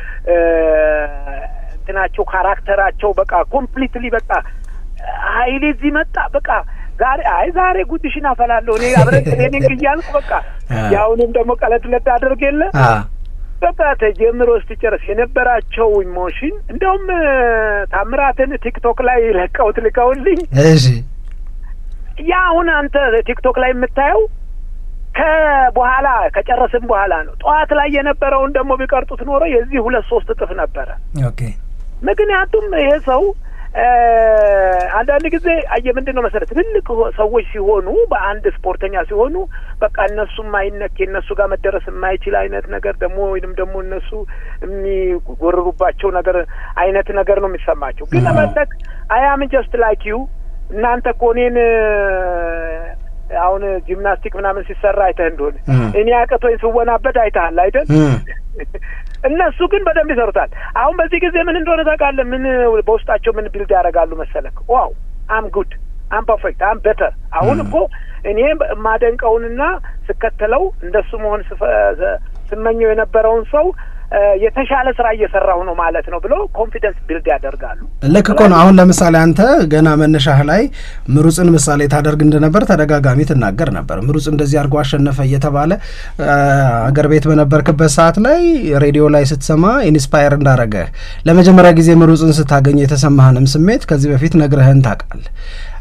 እንትናቸው ካራክተራቸው በቃ ኮምፕሊትሊ በቃ ሀይሌ እዚህ መጣ በቃ ዛሬ አይ ዛሬ ጉድሽን አፈላለሁ እኔ አብረን ትሬኒንግ እያልኩ በቃ ያሁንም ደግሞ ቀለድ ለድ አድርግ የለ በቃ ተጀምሮ ስትጨርስ የነበራቸው ኢሞሽን እንደውም ታምራትን ቲክቶክ ላይ ለቀውት ልከውልኝ እሺ ያ አሁን አንተ ቲክቶክ ላይ የምታየው ከበኋላ ከጨረስን በኋላ ነው። ጠዋት ላይ የነበረውን ደግሞ ቢቀርጡት ኖሮ የዚህ ሁለት ሶስት እጥፍ ነበረ። ኦኬ ምክንያቱም ይሄ ሰው አንዳንድ ጊዜ አየ ምንድን ነው መሰረት ትልልቅ ሰዎች ሲሆኑ በአንድ ስፖርተኛ ሲሆኑ በቃ እነሱ የማይነክ የእነሱ ጋር መደረስ የማይችል አይነት ነገር ደግሞ ወይንም ደግሞ እነሱ የሚጎርሩባቸው ነገር አይነት ነገር ነው የሚሰማቸው። ግን ለመለክ አያም ጀስት ላይክ ዩ እናንተ እኮ እኔን አሁን ጂምናስቲክ ምናምን ሲሰራ አይተህ እንደሆነ እኔ አቅቶኝ ስወናበድ አይተሃል አይደል? እነሱ ግን በደንብ ይሰሩታል። አሁን በዚህ ጊዜ ምን እንደሆነ ታውቃለህ? ምን በውስጣቸው ምን ቢልድ ያደርጋሉ መሰለክ? ዋው አም ጉድ አም ፐርፌክት አም ቤተር። አሁን እኮ እኔ የማደንቀውንና ስከተለው እንደሱ መሆን ስመኘው የነበረውን ሰው የተሻለ ስራ እየሰራሁ ነው ማለት ነው ብሎ ኮንፊደንስ ቢልድ ያደርጋሉ። ልክ እኮ ነው። አሁን ለምሳሌ አንተ ገና መነሻህ ላይ ምሩጽን ምሳሌ ታደርግ እንደነበር ተደጋጋሚ ትናገር ነበር። ምሩጽ እንደዚህ አድርጎ አሸነፈ እየተባለ አገር ቤት በነበርክበት ሰዓት ላይ ሬዲዮ ላይ ስትሰማ ኢንስፓየር እንዳረገህ ለመጀመሪያ ጊዜ ምሩጽን ስታገኝ የተሰማህንም ስሜት ከዚህ በፊት ነግረህን ታውቃለህ።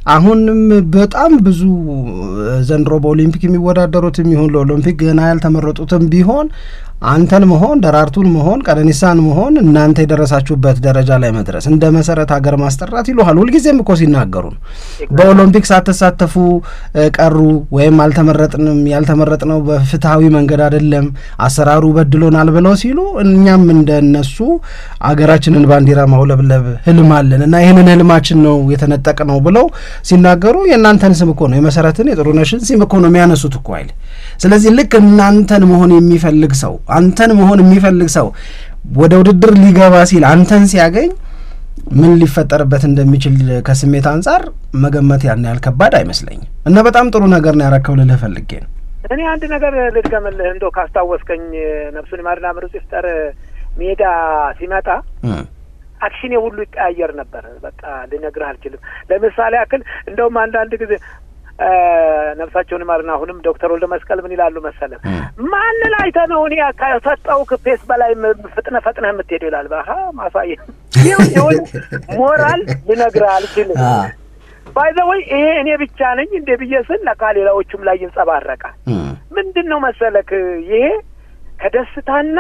አሁንም በጣም ብዙ ዘንድሮ በኦሊምፒክ የሚወዳደሩትም ይሁን ለኦሎምፒክ ገና ያልተመረጡትም ቢሆን አንተን መሆን ደራርቱን መሆን ቀነኒሳን መሆን እናንተ የደረሳችሁበት ደረጃ ላይ መድረስ እንደ መሰረት ሀገር ማስጠራት ይሉሃል። ሁልጊዜም እኮ ሲናገሩ ነው። በኦሎምፒክ ሳትሳተፉ ቀሩ ወይም አልተመረጥንም፣ ያልተመረጥነው በፍትሐዊ መንገድ አይደለም፣ አሰራሩ በድሎናል ብለው ሲሉ እኛም እንደነሱ አገራችንን ባንዲራ ማውለብለብ ህልም አለን እና ይህንን ህልማችን ነው የተነጠቅ ነው ብለው ሲናገሩ የእናንተን ስም እኮ ነው የመሰረትን የጥሩነሽን ስም እኮ ነው የሚያነሱት እኮ አይል። ስለዚህ ልክ እናንተን መሆን የሚፈልግ ሰው አንተን መሆን የሚፈልግ ሰው ወደ ውድድር ሊገባ ሲል አንተን ሲያገኝ ምን ሊፈጠርበት እንደሚችል ከስሜት አንጻር መገመት ያን ያህል ከባድ አይመስለኝም እና በጣም ጥሩ ነገር ነው ያረከው ልልህ ፈልጌ ነው። እኔ አንድ ነገር ልድገምልህ እንደው ካስታወስከኝ ነፍሱን ይማርና ምሩጽ ይፍጠር ሜዳ ሲመጣ አክሽኔ ሁሉ ይቀያየር ነበር። በቃ ልነግርህ አልችልም። ለምሳሌ ያክል እንደውም አንዳንድ ጊዜ ነፍሳቸውን ይማርና አሁንም ዶክተር ወልደ መስቀል ምን ይላሉ መሰለ ማንን አይተህ ነው እኔ ከሰጠው ፔስ በላይ ፍጥነ ፈጥነህ የምትሄደው ይላል። በሀ ማሳየ ይሁን ሞራል ልነግርህ አልችልም። ባይዘወይ ይሄ እኔ ብቻ ነኝ እንደ ብዬ ስል ለካ ሌላዎቹም ላይ ይንጸባረቃል። ምንድን ነው መሰለክ ይሄ ከደስታና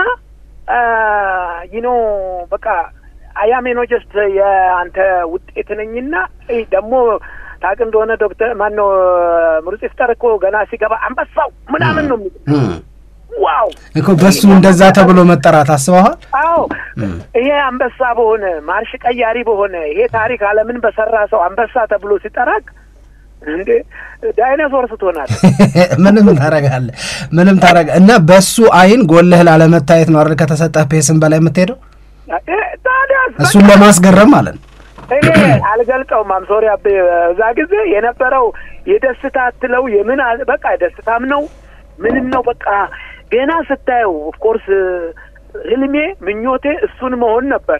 ይኖ በቃ አያሜኖ ጀስት የአንተ ውጤት ነኝና ደግሞ ታውቅ እንደሆነ ዶክተር ማነው ምሩጽ ይፍጠር እኮ ገና ሲገባ አንበሳው ምናምን ነው የሚል ዋው እኮ በሱ እንደዛ ተብሎ መጠራት አስበዋል። አዎ ይሄ አንበሳ በሆነ ማርሽ ቀያሪ በሆነ ይሄ ታሪክ ዓለምን በሰራ ሰው አንበሳ ተብሎ ሲጠራቅ እንዴ ዳይኖሶር ስትሆናል ምንም ታረጋለህ፣ ምንም ታረጋ እና በሱ አይን ጎልህ ላለመታየት ነው አይደል? ከተሰጠህ ፔስም በላይ የምትሄደው ታዲያ እሱን ለማስገረም ማለት ነው። እኔ አልገልጠውም። አምሶሪ አቤ እዛ ጊዜ የነበረው የደስታ አትለው የምን በቃ ደስታም ነው ምንም ነው በቃ ገና ስታየው ኦፍኮርስ ህልሜ ምኞቴ እሱን መሆን ነበረ።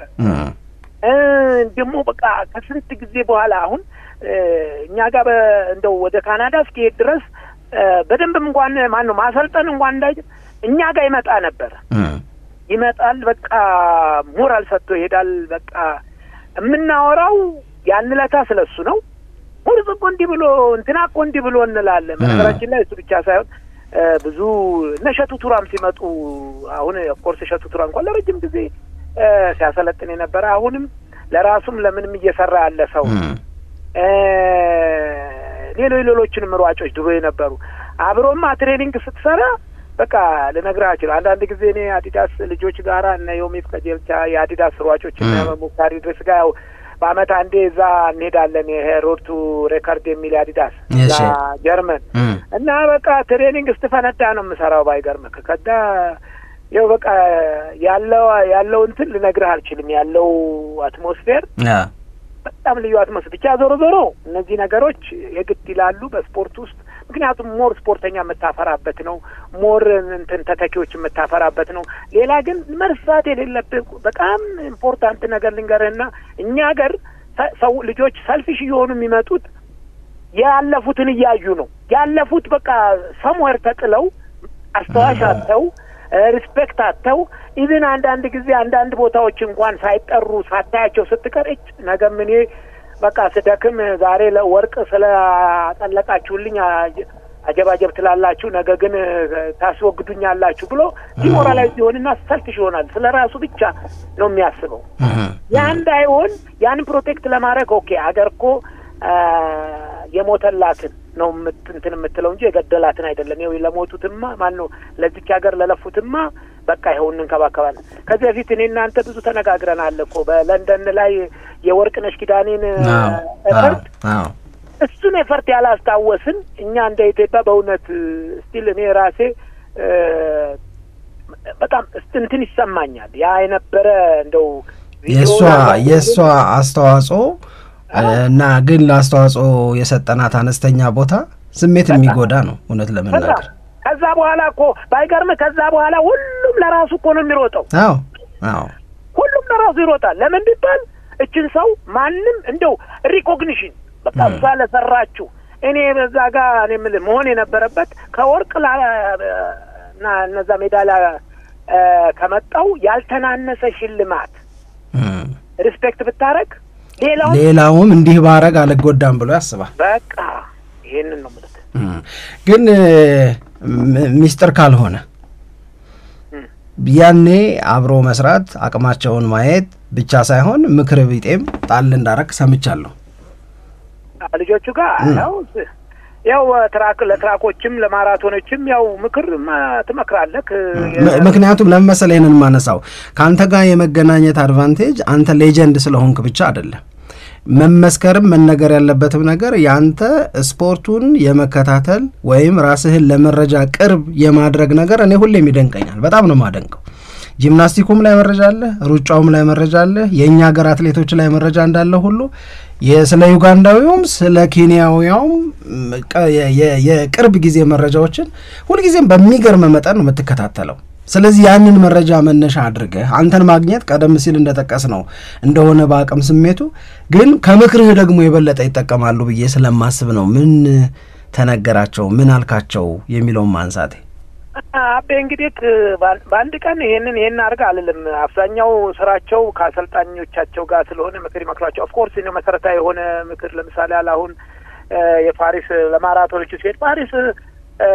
ደግሞ በቃ ከስንት ጊዜ በኋላ አሁን እኛ ጋር እንደው ወደ ካናዳ እስኪሄድ ድረስ በደንብም እንኳን ማን ነው ማሰልጠን እንኳን እንዳይ እኛ ጋር ይመጣ ነበር ይመጣል። በቃ ሞራል ሰጥቶ ይሄዳል። በቃ የምናወራው ያን ለታ ስለ እሱ ነው። ሙርጽ እኮ እንዲህ ብሎ እንትና እኮ እንዲህ ብሎ እንላለን። በነገራችን ላይ እሱ ብቻ ሳይሆን ብዙ እነ እሸቱ ቱራም ሲመጡ አሁን ኦፍኮርስ እሸቱ ቱራ እንኳን ለረጅም ጊዜ ሲያሰለጥን የነበረ አሁንም ለራሱም ለምንም እየሰራ ያለ ሰው ሌሎች ሌሎችንም ሯጮች ድሮ የነበሩ አብሮማ ትሬኒንግ ስትሰራ በቃ ልነግርህ አልችልም። አንዳንድ ጊዜ እኔ አዲዳስ ልጆች ጋራ እነ ዮሚፍ ቀጀልቻ የአዲዳስ ሯጮች እነ ሙክታር ድረስ ጋር ያው በአመት አንዴ እዛ እንሄዳለን። ይሄ ሮድቱ ሬከርድ የሚል አዲዳስ እዛ ጀርመን እና በቃ ትሬኒንግ ስትፈነዳ ነው የምሰራው። ባይገርምህ ከዳ ያው በቃ ያለው ያለው እንትን ልነግርህ አልችልም። ያለው አትሞስፌር በጣም ልዩ አትሞስፌር ብቻ። ዞሮ ዞሮ እነዚህ ነገሮች የግድ ይላሉ በስፖርት ውስጥ ምክንያቱም ሞር ስፖርተኛ የምታፈራበት ነው። ሞር እንትን ተተኪዎች የምታፈራበት ነው። ሌላ ግን መርሳት የሌለብህ በጣም ኢምፖርታንት ነገር ልንገርህና እኛ ሀገር ሰው ልጆች ሰልፊሽ እየሆኑ የሚመጡት ያለፉትን እያዩ ነው። ያለፉት በቃ ሰምዌር ተጥለው አስተዋሽ አጥተው ሪስፔክት አጥተው ኢቭን አንዳንድ ጊዜ አንዳንድ ቦታዎች እንኳን ሳይጠሩ ሳታያቸው ስትቀር እጭ ነገም እኔ በቃ ስደክም ዛሬ ለወርቅ ስለ አጠለቃችሁልኝ አጀባጀብ ትላላችሁ፣ ነገ ግን ታስወግዱኛላችሁ ብሎ ዲሞራላይዝ ሲሆንና ሰልፊሽ ይሆናል። ስለ ራሱ ብቻ ነው የሚያስበው። ያ እንዳይሆን ያንን ፕሮቴክት ለማድረግ ኦኬ አገር እኮ የሞተላትን ነው እንትን የምትለው እንጂ የገደላትን አይደለም። ይኸው ለሞቱትማ ማን ነው ለዚች ሀገር ለለፉትማ በቃ ይኸው እንንከባከባለን። ከዚህ በፊት እኔ እናንተ ብዙ ተነጋግረናል እኮ በለንደን ላይ የወርቅነሽ ኪዳኔን ኤፈርት እሱን ኤፈርት ያላስታወስን እኛ እንደ ኢትዮጵያ በእውነት ስቲል እኔ ራሴ በጣም እንትን ይሰማኛል። ያ የነበረ እንደው የእሷ የእሷ አስተዋጽኦ እና ግን ለአስተዋጽኦ የሰጠናት አነስተኛ ቦታ ስሜት የሚጎዳ ነው እውነት ለመናገር ከዛ በኋላ እኮ ባይገርምህ ከዛ በኋላ ሁሉም ለራሱ እኮ ነው የሚሮጠው። አዎ አዎ፣ ሁሉም ለራሱ ይሮጣል። ለምን ቢባል እችን ሰው ማንም እንደው ሪኮግኒሽን በቃ እሷ ለሰራችሁ እኔ በዛ ጋር እኔ የምልህ መሆን የነበረበት ከወርቅ እና እነዛ ሜዳሊያ ከመጣው ያልተናነሰ ሽልማት ሪስፔክት ብታረግ ሌላው ሌላውም እንዲህ ባረግ አልጎዳም ብሎ ያስባል። በቃ ይሄንን ነው የምልህ። እም፣ ግን ም- ሚስጥር ካልሆነ እም። ያኔ አብሮ መስራት አቅማቸውን ማየት ብቻ ሳይሆን ምክር ቢጤም ጣል እንዳረግ ሰምቻለሁ። ልጆቹ ጋር ያው ስ- ያው ትራክ ለትራኮችም ለማራቶኖችም ያው ምክር ማ- ትመክራለህ። ም- ምክንያቱም ለምን መሰለህ ይህንን ማነሳው ከአንተ ጋር የመገናኘት አድቫንቴጅ አንተ ሌጀንድ ስለሆንክ ብቻ አይደለም። መመስከርም መነገር ያለበትም ነገር የአንተ ስፖርቱን የመከታተል ወይም ራስህን ለመረጃ ቅርብ የማድረግ ነገር እኔ ሁሌም ይደንቀኛል። በጣም ነው የማደንቀው። ጂምናስቲኩም ላይ መረጃ አለ፣ ሩጫውም ላይ መረጃ አለ፣ የእኛ ሀገር አትሌቶች ላይ መረጃ እንዳለ ሁሉ የ- ስለ ዩጋንዳዊውም ስለ ኬንያዊያውም ም፣ ቀ- የ- የ- የቅርብ ጊዜ መረጃዎችን ሁልጊዜም በሚገርም መጠን ነው የምትከታተለው። ስለዚህ ያንን መረጃ መነሻ አድርገህ አንተን ማግኘት ቀደም ሲል እንደጠቀስ ነው እንደሆነ በአቅም ስሜቱ ግን ከምክርህ ደግሞ የበለጠ ይጠቀማሉ ብዬ ስለማስብ ነው ምን ተነገራቸው ምን አልካቸው የሚለውን ማንሳቴ አቤ እንግዲህ በአን- በአንድ ቀን ይሄንን ይሄን አድርግ አልልም። አብዛኛው ስራቸው ከአሰልጣኞቻቸው ጋር ስለሆነ ምክር ይመክሯቸው። ኦፍኮርስ ነው መሰረታዊ የሆነ ምክር ለምሳሌ ያህል አሁን እ፣ የፓሪስ ለማራቶኖቹ ሲሄድ ፓሪስ እ፣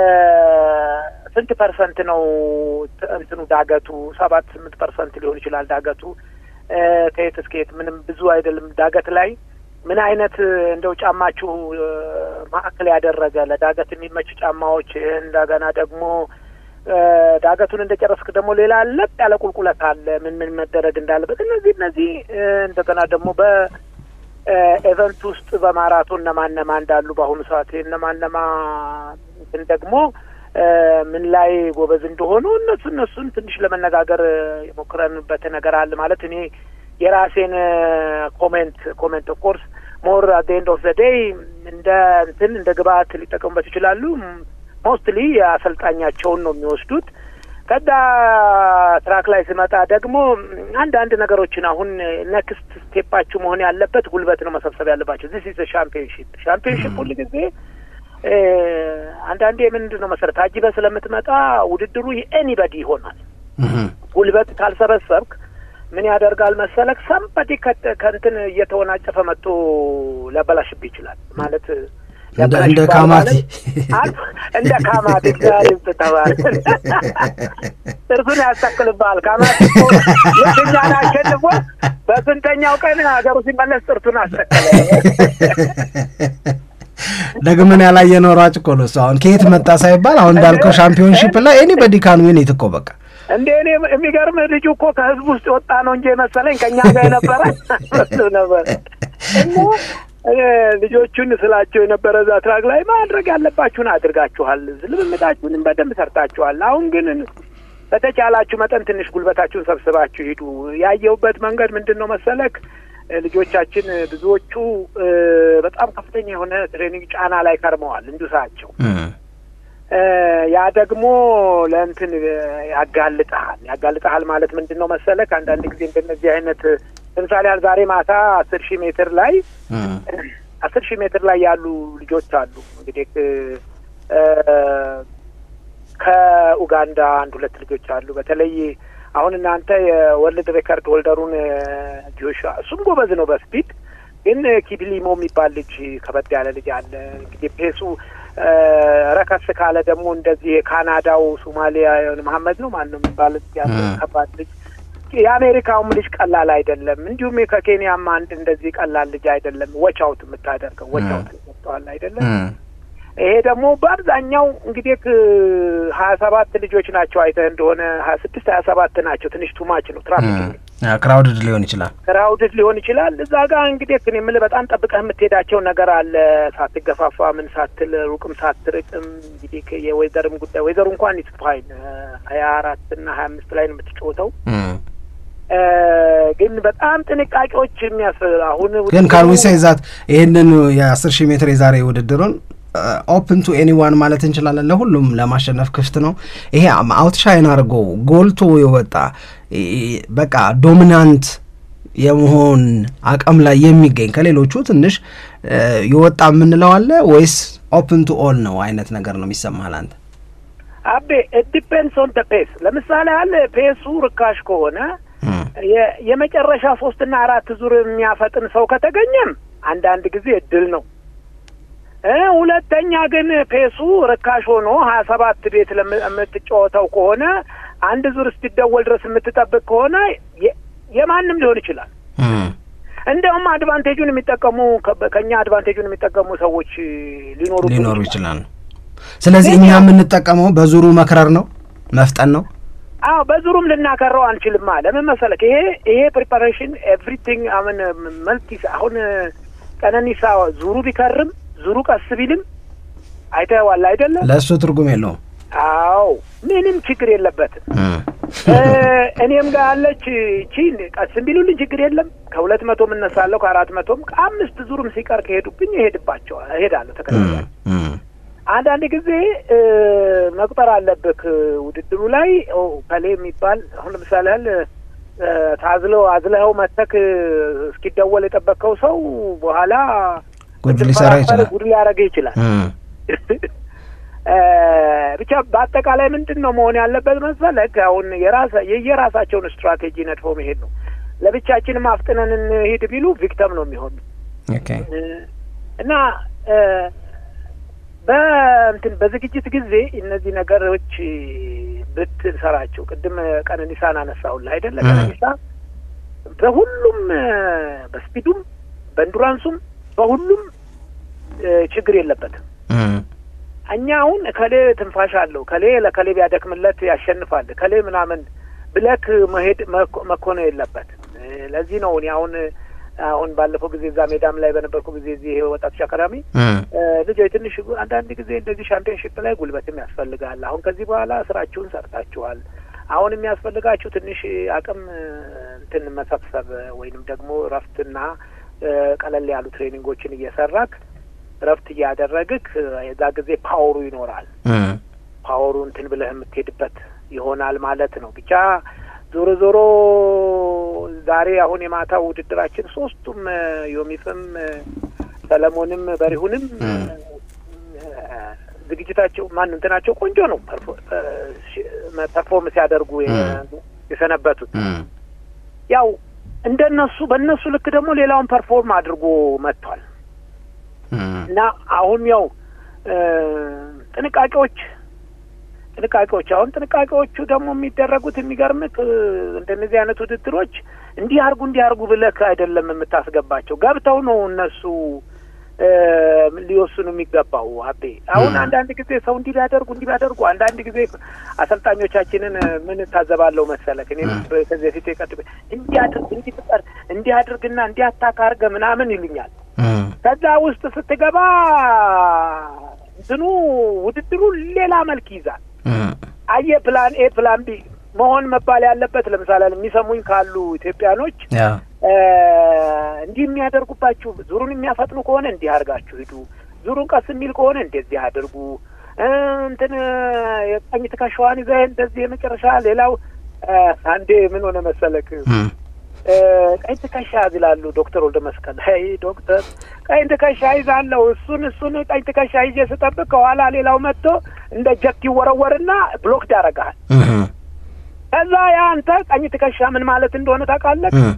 ስንት ፐርሰንት ነው ት- እንትኑ ዳገቱ? ሰባት ስምንት ፐርሰንት ሊሆን ይችላል ዳገቱ እ፣ ከየት እስከ የት ምንም ብዙ አይደለም። ዳገት ላይ ምን አይነት እንደው ጫማችሁ እ፣ ማዕከል ያደረገ ለዳገት የሚመች ጫማዎች እንደገና ደግሞ እ፣ ዳገቱን እንደጨረስክ ደግሞ ሌላ ለጥ ያለ ቁልቁለት አለ። ምን ምን መደረግ እንዳለበት እነዚህ እነዚህ እ፣ እንደገና ደግሞ በኤቨንት ውስጥ በማራቶን እነማን እነማ እንዳሉ በአሁኑ ሰዓት እነማን እነማ እንትን ደግሞ እ፣ ምን ላይ ጎበዝ እንደሆኑ እነሱ እነሱን ትንሽ ለመነጋገር እ፣ የሞክረንበት ነገር አለ ማለት እኔ የራሴን ኮሜንት ኮሜንት ኦፍ ኮርስ ሞር አት ኤንድ ኦፍ ዘ ዴይ እንደ እንትን እንደ ግብአት ሊጠቀሙበት ይችላሉ። ሞስትሊ የአሰልጣኛቸውን ነው የሚወስዱት። ከዛ ትራክ ላይ ስመጣ ደግሞ አንዳንድ ነገሮችን አሁን ኔክስት ስቴፓችሁ መሆን ያለበት ጉልበት ነው መሰብሰብ ያለባቸው። ዚስ ኢዝ ሻምፒዮንሺፕ ሻምፒዮንሺፕ ሁል ጊዜ እ፣ አንዳንዴ ምንድን ነው መሰረት አጅበ ስለምትመጣ ውድድሩ የኤኒበዲ ይሆናል። ጉልበት ካልሰበሰብክ ምን ያደርጋል መሰለክ ሰምበዲ ከእንትን እየተወናጨፈ መጥቶ ሊያበላሽብህ ይችላል ማለት እንደ እንደ ሊያበላሽብህ ካማቲ ማለት አልፎ- እንደ ካማቲ እግዚአብሔር ተባለ ጥርሱን ያስተክልብሃል። ካማቲ እኮ የትኛን አሸንፎ በስንተኛው ቀን ሀገሩ ሲመለስ ጥርሱን አስተከለ። ደግመን ያላየነው ሯጭ እኮ ነው እሱ። አሁን ከየት መጣ ሳይባል አሁን እንዳልከው ሻምፒዮንሺፕ ላይ ኤኒበዲ ካን ዊን ኢት እኮ በቃ እንደ እኔ የሚገርም ልጁ እኮ ከህዝብ ውስጥ የወጣ ነው እንጂ መሰለኝ ከእኛ ጋር የነበረ መስሎ ነበር። እና እ፣ ልጆቹን ስላቸው የነበረ እዛ ትራክ ላይ ማድረግ ያለባችሁን አድርጋችኋል፣ ልምምዳችሁንም በደንብ ሰርታችኋል። አሁን ግን በተቻላችሁ መጠን ትንሽ ጉልበታችሁን ሰብስባችሁ ሂዱ። ያየሁበት መንገድ ምንድን ነው መሰለክ እ፣ ልጆቻችን ብዙዎቹ እ፣ በጣም ከፍተኛ የሆነ ትሬኒንግ ጫና ላይ ከርመዋል እንዱሳቸው እ፣ ያ ደግሞ ለእንትን እ፣ ያጋልጠሃል ያጋልጠሃል ማለት ምንድን ነው መሰለክ አንዳንድ ጊዜ እንደነዚህ አይነት ለምሳሌ ያህል ዛሬ ማታ አስር ሺህ ሜትር ላይ አስር ሺህ ሜትር ላይ ያሉ ልጆች አሉ እንግዲህ እ፣ ከኡጋንዳ አንድ ሁለት ልጆች አሉ። በተለይ አሁን እናንተ የወርልድ ሬከርድ ሆልደሩን እ፣ ጆሹዋ እሱም ጎበዝ ነው በስፒድ ግን ኪፕሊሞ የሚባል ልጅ ከበድ ያለ ልጅ አለ። እንግዲህ ፔሱ እ፣ ረከስ ካለ ደግሞ እንደዚህ የካናዳው ሶማሊያ የሆነ መሀመድ ነው ማን ነው የሚባል ያለ እ። ከባድ ልጅ የአሜሪካውም ልጅ ቀላል አይደለም። እንዲሁም ከኬንያም አንድ እንደዚህ ቀላል ልጅ አይደለም። ወቻውት የምታደርገው ወቻውት ይሰጠዋል አይደለም። ይሄ ደግሞ በአብዛኛው እንግዲህ ሀያ ሰባት ልጆች ናቸው። አይተህ እንደሆነ ሀያ ስድስት ሀያ ሰባት ናቸው። ትንሽ ቱማች ነው። ትራፊክ ክራውድድ ሊሆን ይችላል። ክራውድድ ሊሆን ይችላል። እዛ ጋር እንግዲህ እኔ የምልህ በጣም ጠብቀህ የምትሄዳቸው ነገር አለ። ሳትገፋፋ ምን ሳትል ሩቅም ሳትርቅም እንግዲህ የወይዘርም ጉዳይ ወይዘሩ እንኳን ኢትፋይን ሀያ አራት እና ሀያ አምስት ላይ ነው የምትጫወተው እ፣ ግን በጣም ጥንቃቄዎች የሚያስ አሁን ግን ካን ዊ ሴይ ዛት ይህንን የአስር ሺህ ሜትር የዛሬ ውድድሩን ኦፕን ቱ ኤኒዋን ማለት እንችላለን። ለሁሉም ለማሸነፍ ክፍት ነው። ይሄ አውትሻይን አድርጎ ጎልቶ የወጣ እ፣ በቃ ዶሚናንት የመሆን አቅም ላይ የሚገኝ ከሌሎቹ ትንሽ እ፣ የወጣ የምንለው አለ ወይስ ኦፕን ቱ ኦል ነው አይነት ነገር ነው የሚሰማል አንተ? አቤ ዲፔንስ ኦን ደ ፔስ። ለምሳሌ ያህል ፔሱ ርካሽ ከሆነ እም፣ የ- የመጨረሻ ሶስትና አራት ዙር የሚያፈጥን ሰው ከተገኘም አንዳንድ ጊዜ እድል ነው። እ ሁለተኛ ግን ፔሱ ርካሽ ሆኖ ሀያ ሰባት ቤት ለም- የምትጫወተው ከሆነ አንድ ዙር እስኪደወል ድረስ የምትጠብቅ ከሆነ የ- የማንም ሊሆን ይችላል። እም፣ እንደውም አድቫንቴጁን የሚጠቀሙ ከ- ከኛ አድቫንቴጁን የሚጠቀሙ ሰዎች ሊኖሩ ሊኖሩ ይችላሉ። ስለዚህ እኛ የምንጠቀመው በዙሩ መክረር ነው መፍጠን ነው። አዎ በዙሩም ልናከረው አንችልም። ለምን መሰለክ ይሄ ይሄ ፕሪፓሬሽን ኤቭሪቲንግ አሁን መልቲስ አሁን ቀነኒሳ ዙሩ ቢከርም ዙሩ ቀስ ቢልም አይተዋል አይደለም? ለእሱ ትርጉም የለውም። አዎ ምንም ችግር የለበትም። እም፣ እ እኔም ጋር ያለች ቺን ቀስ ቢሉልኝ ችግር የለም። ከሁለት መቶም እነሳለሁ ከአራት መቶም ከአምስት ዙርም ሲቀር ከሄዱብኝ እሄድባቸዋል እሄዳለሁ እም፣ ተከታታይ እም፣ አንዳንድ ጊዜ እ መቁጠር አለብህ ውድድሩ ላይ ኦ ከሌ የሚባል አሁን ለምሳሌ ያህል እ ታዝለው አዝለኸው መተክ እስኪደወል የጠበቅከው ሰው በኋላ ጉድ ሊሰራ ይችላል። ጉድ ሊያደርግህ ይችላል። እም፣ እ ብቻ በአጠቃላይ ምንድን ነው መሆን ያለበት መሰለህ? አሁን የራሳ የየራሳቸውን ስትራቴጂ ነድፎ መሄድ ነው። ለብቻችንም አፍጥነን እንሂድ ቢሉ ቪክተም ነው የሚሆኑ ኦኬ እና እ በእንትን በዝግጅት ጊዜ እነዚህ ነገሮች ብትሰራቸው ቅድም ቀነኒሳን አነሳሁልህ አይደለ? እ። ቀነኒሳ በሁሉም እ በስፒዱም በኢንዱራንሱም በሁሉም እ ችግር የለበትም። እም፣ እኛ አሁን ከሌ ትንፋሽ አለው ከሌ ለከሌ ቢያደክምለት ያሸንፋል ከሌ ምናምን ብለክ መሄድ መኮ- መኮነን የለበትም። እ ለዚህ ነው እኔ አሁን አሁን ባለፈው ጊዜ እዛ ሜዳም ላይ በነበርኩ ጊዜ እዚህ ወጣቶች አካዳሚ እም፣ እ ልጆች ትንሽ ጉ- አንዳንድ ጊዜ እንደዚህ ሻምፒዮንሽፕ ላይ ጉልበትም ያስፈልጋል። አሁን ከዚህ በኋላ ስራችሁን ሰርታችኋል። አሁን የሚያስፈልጋችሁ ትንሽ አቅም እ እንትን መሰብሰብ ወይንም ደግሞ እረፍትና እ ቀለል ያሉ ትሬኒንጎችን እየሰራክ እረፍት እያደረግክ እ የዛ ጊዜ ፓወሩ ይኖራል። እም፣ ፓወሩ እንትን ብለህ የምትሄድበት ይሆናል ማለት ነው። ብቻ ዞሮ ዞሮ ዛሬ አሁን የማታው ውድድራችን ሶስቱም እ ዮሚፍም እ ሰለሞንም በሪሁንም እ ዝግጅታቸው ማን እንትናቸው ቆንጆ ነው። ፐርፎ- እ ሺ- ፐርፎርም ሲያደርጉ የ- የሰነበቱት እም፣ ያው እንደነሱ በእነሱ ልክ ደግሞ ሌላውን ፐርፎርም አድርጎ መጥቷል። እም፣ እና አሁን ያው እ ጥንቃቄዎች ጥንቃቄዎች አሁን ጥንቃቄዎቹ ደግሞ የሚደረጉት የሚገርምህ እ እንደነዚህ አይነት ውድድሮች እንዲህ አርጉ እንዲህ አርጉ ብለህ አይደለም የምታስገባቸው ገብተው ነው እነሱ እ ሊወስኑ የሚገባው። አቤ አሁን ም። አንዳንድ ጊዜ ሰው እንዲህ ቢያደርጉ እንዲህ ቢያደርጉ አንዳንድ ጊዜ አሰልጣኞቻችንን እ ምን ታዘባለሁ መሰለህ እኔ ም። ከዚህ በፊት የቀድሜ እንዲህ አድርግ እንዲህ ፍጠር እንዲህ አድርግና እንዲህ አታክ አድርገህ ምናምን ይሉኛል። እም፣ ከዛ ውስጥ ስትገባ እንትኑ ውድድሩ ሌላ መልክ ይዛል። እም፣ አየ ፕላን ኤ ፕላን ቢ መሆን መባል ያለበት ለምሳሌ የሚሰሙኝ ካሉ ኢትዮጵያኖች ያ እ እንዲህ የሚያደርጉባችሁ ዙሩን የሚያፈጥኑ ከሆነ እንዲህ አድርጋችሁ ሂዱ፣ ዙሩን ቀስ የሚል ከሆነ እንደዚህ አድርጉ፣ እ እንትን የቀኝ ትከሻዋን ይዘህ እንደዚህ የመጨረሻ ሌላው እ አንዴ ምን ሆነ መሰለክ እም፣ እ ቀኝ ትከሻ ይላሉ ዶክተር ወልደ መስቀል። አይ ዶክተር ቀኝ ትከሻ ይዛለሁ እሱን እሱን ቀኝ ትከሻ ይዤ ስጠብቅ ከኋላ ሌላው መጥቶ እንደ ጀክ ይወረወርና ብሎክድ ያደርግሃል። እም፣ ከዛ ያ አንተ ቀኝ ትከሻ ምን ማለት እንደሆነ ታውቃለህ? እም፣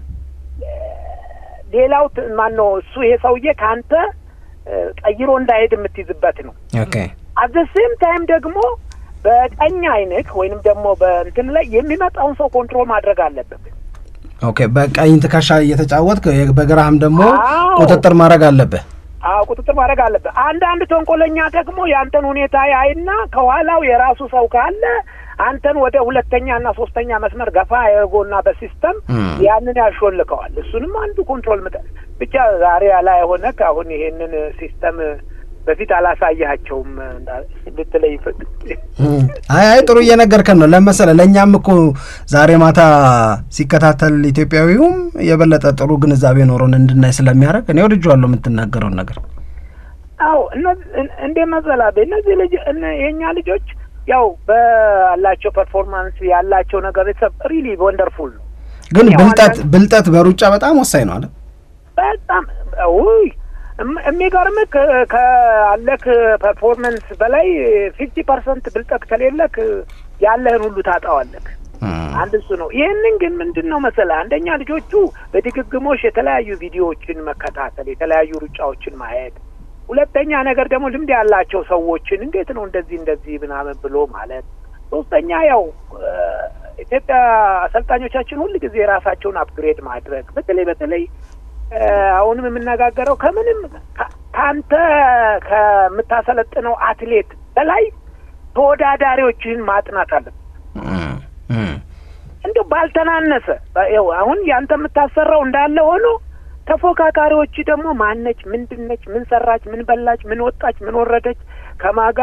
ሌላው ት- ማን ነው እሱ ይሄ ሰውዬ ከአንተ እ ቀይሮ እንዳይሄድ የምትይዝበት ነው። ኦኬ አት ዘ ሴም ታይም ደግሞ በቀኝ አይንክ ወይንም ደግሞ በእንትን ላይ የሚመጣውን ሰው ኮንትሮል ማድረግ አለበት። ኦኬ በቀኝ ትከሻ እየተጫወትክ በግራህም ደግሞ አዎ። ቁጥጥር ማድረግ አለብህ። አዎ ቁጥጥር ማድረግ አለበት። አንዳንድ ተንኮለኛ ደግሞ ያንተን ሁኔታ ያይና ከኋላው የራሱ ሰው ካለ አንተን ወደ ሁለተኛ እና ሶስተኛ መስመር ገፋ ያደርጎና በሲስተም እም። ያንን ያሾልከዋል። እሱንም አንዱ ኮንትሮል ምጠ ብቻ ዛሬ ላይ ሆነ አሁን ይሄንን ሲስተም በፊት አላሳያቸውም ልትለይ እም። አይ አይ ጥሩ እየነገርከን ነው። ለመሰለ ለእኛም እኮ ዛሬ ማታ ሲከታተል ኢትዮጵያዊውም የበለጠ ጥሩ ግንዛቤ ኖሮን እንድናይ ስለሚያደርግ እኔ ወድጄዋለሁ የምትናገረውን ነገር። አዎ እንዴ መዘላቤ እነዚህ ልጅ እነ- የእኛ ልጆች ያው በላቸው ፐርፎርማንስ ያላቸው ነገር ሪሊ ወንደርፉል ነው። ግን ያው ብልጠት አንዳንድ- ብልጠት በሩጫ በጣም ወሳኝ ነው አለ። በጣም ውይ እም- የሚገርምህ ከ- ካለክ ፐርፎርመንስ በላይ ፊፍቲ ፐርሰንት ብልጠት ከሌለክ ያለህን ሁሉ ታጣዋለክ። አንድ እሱ ነው። ይህንን ግን ምንድን ነው መሰለህ፣ አንደኛ ልጆቹ በድግግሞሽ የተለያዩ ቪዲዮዎችን መከታተል፣ የተለያዩ ሩጫዎችን ማየት፣ ሁለተኛ ነገር ደግሞ ልምድ ያላቸው ሰዎችን እንዴት ነው እንደዚህ እንደዚህ ምናምን ብሎ ማለት፣ ሶስተኛ ያው እ፣ ኢትዮጵያ አሰልጣኞቻችን ሁል ጊዜ ራሳቸውን አፕግሬድ ማድረግ በተለይ በተለይ እ፣ አሁንም የምነጋገረው ከምንም ከ- ከአንተ ከምታሰለጥነው አትሌት በላይ ተወዳዳሪዎችን ማጥናት አለብን። እም፣ እም፣ እንዲሁ ባልተናነሰ ይኸው አሁን ያንተ የምታሰራው እንዳለ ሆኖ ተፎካካሪዎች ደግሞ ማነች፣ ምንድነች፣ ምን ሰራች፣ ምን በላች፣ ምን ወጣች፣ ምን ወረደች ከማጋ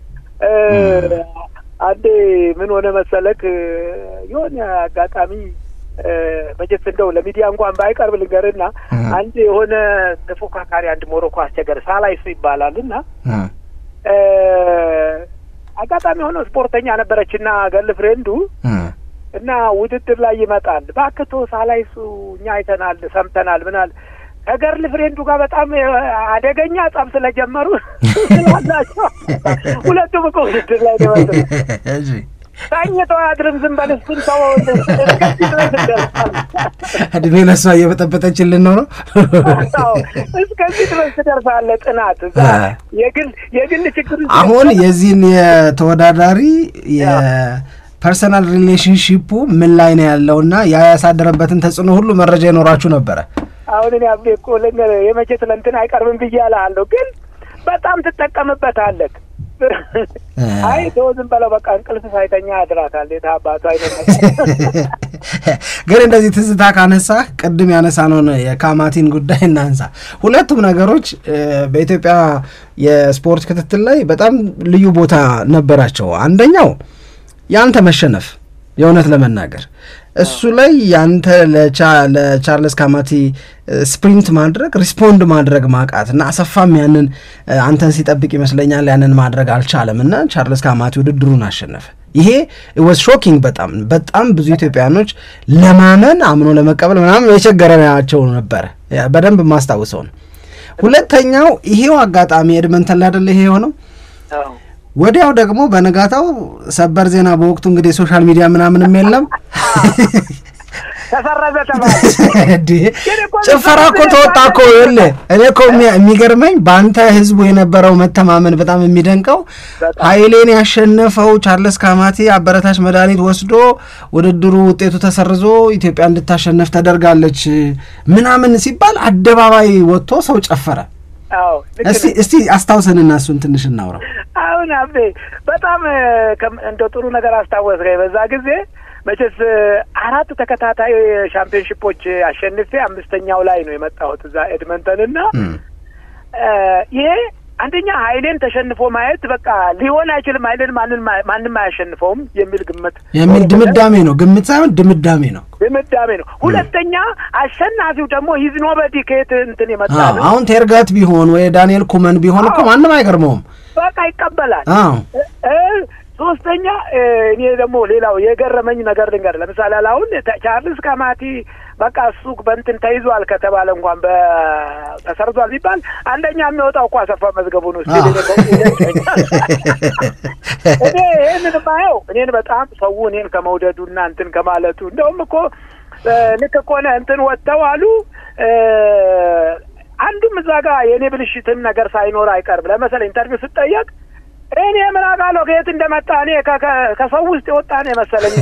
አንዴ ምን ሆነ መሰለክ እ፣ የሆነ አጋጣሚ እ፣ መቼስ እንደው ለሚዲያ እንኳን ባይቀርብ ልንገርና እም። አንድ የሆነ ተፎካካሪ አንድ ሞሮኮ አስቸገር ሳላይሱ ይባላል እና እም፣ እ፣ አጋጣሚ ሆኖ ስፖርተኛ ነበረችና ገል ፍሬንዱ እም። እና ውድድር ላይ ይመጣል። ባክቶ ሳላይሱ እኛ አይተናል፣ ሰምተናል ምናል ከገርል ፍሬንዱ ጋር በጣም አደገኛ ጸብ ስለጀመሩ ስላላቸው ሁለቱም እኮ ውድድር ላይ ነው የመጡት። እሺ። ተኝተው አያድርም። ዝም በል እሱን ሰው እስከዚህ ድረስ ይደርሳል። እድሜ ለሷ እየበጠበጠችልን ነው ነው አዎ፣ እስከዚህ ድረስ ትደርሳለህ። ጥናት እዛ አ። የግል የግል ችግር አሁን የዚህን የተወዳዳሪ የፐርሰናል ሪሌሽንሺፑ ምን ላይ ነው ያለውና ያ ያሳደረበትን ተጽዕኖ ሁሉ መረጃ ይኖራችሁ ነበረ። አሁን እኔ አቤ እኮ ልንገርህ የመቼ ስለንትን አይቀርብም ብዬ እልሃለሁ፣ ግን በጣም ትጠቀምበታለህ። አይ ተው ዝም በለው በቃ እንቅልፍ ሳይተኛ ያድራታል። የት አባቱ አይነት ግን እንደዚህ ትዝታ ካነሳህ ቅድም ያነሳነውን የካማቲን ጉዳይ እናንሳ። ሁለቱም ነገሮች እ፣ በኢትዮጵያ የስፖርት ክትትል ላይ በጣም ልዩ ቦታ ነበራቸው። አንደኛው ያንተ መሸነፍ የእውነት ለመናገር እሱ ላይ ያንተ ለቻ- ለቻርለስ ካማቲ እ፣ ስፕሪንት ማድረግ ሪስፖንድ ማድረግ ማቃት እና አሰፋም ያንን እ፣ አንተን ሲጠብቅ ይመስለኛል ያንን ማድረግ አልቻለም እና ቻርለስ ካማቲ ውድድሩን አሸነፈ። ይሄ ወዝ ሾኪንግ በጣም በጣም ብዙ ኢትዮጵያኖች ለማመን አምኖ ለመቀበል ምናምን የቸገረናቸው ነበረ። ያ በደንብ የማስታውሰው ነው። ሁለተኛው ይሄው አጋጣሚ ኤድመንተን ላይ አይደለ ይሄ የሆነው አዎ። ወዲያው ደግሞ በነጋታው ሰበር ዜና በወቅቱ እንግዲህ ሶሻል ሚዲያ ምናምንም የለም ተሰረዘ ተባለ። እንዴ ጭፈራ እኮ ተወጣ እኮ ይኸውልህ እኔ እኮ የሚ- የሚገርመኝ በአንተ ህዝቡ የነበረው መተማመን በጣም የሚደንቀው በጣም። ኃይሌን ያሸነፈው ቻርለስ ካማቲ አበረታች መድኃኒት ወስዶ ውድድሩ ውጤቱ ተሰርዞ ኢትዮጵያ እንድታሸነፍ ተደርጋለች ምናምን ሲባል አደባባይ ወጥቶ ሰው ጨፈረ። አዎ ልክ እስቲ ነህ። እስቲ አስታውሰንና እሱን ትንሽ እናውራ። አሁን አቤ በጣም እ፣ ከም- እንደው ጥሩ ነገር አስታወስከኝ። በዛ ጊዜ መቼስ እ፣ አራት ተከታታይ ሻምፒዮንሺፖች አሸንፌ አምስተኛው ላይ ነው የመጣሁት እዛ ኤድመንተን እና እም፣ እ፣ ይሄ አንደኛ ኃይሌን ተሸንፎ ማየት በቃ ሊሆን አይችልም፣ ኃይሌን ማንን ማ- ማንም አያሸንፈውም የሚል ግምት የሚል ድምዳሜ ነው፣ ግምት ሳይሆን ድምዳሜ ነው። ድምዳሜ ነው። ሁለተኛ አሸናፊው ደግሞ ሂዝ ኖበዲ ከየት እንትን የመጣ አዎ፣ ነው። አሁን ቴርጋት ቢሆን ወይ ዳንኤል ኩመን ቢሆን እኮ አዎ። ማንም አይገርመውም። በቃ ይቀበላል። አዎ እ፣ ሶስተኛ እ፣ እኔ ደግሞ ሌላው የገረመኝ ነገር ልንገር። ለምሳሌ አሁን ተ- ቻርልስ ካማቲ በቃ እሱ በእንትን ተይዟል ከተባለ እንኳን በ- ተሰርዟል ቢባል አንደኛ የሚወጣው እኮ አሰፋ መዝገቡ ነው። እስኪ አዎ። እኔ በ- እኔ ይህንን ማየው እኔን በጣም ሰው እኔን ከመውደዱና እንትን ከማለቱ እንደውም እኮ እ፣ ልክ ከሆነ እንትን ወጥተው አሉ እ፣ አንዱም እዛ ጋር የእኔ ብልሽትን ነገር ሳይኖር አይቀርም። ለመሰለ ኢንተርቪው ስጠየቅ እኔ ምን አውቃለሁ ከየት እንደመጣ እኔ ከ- ከ- ከሰው ውስጥ የወጣ ነው የመሰለኝ።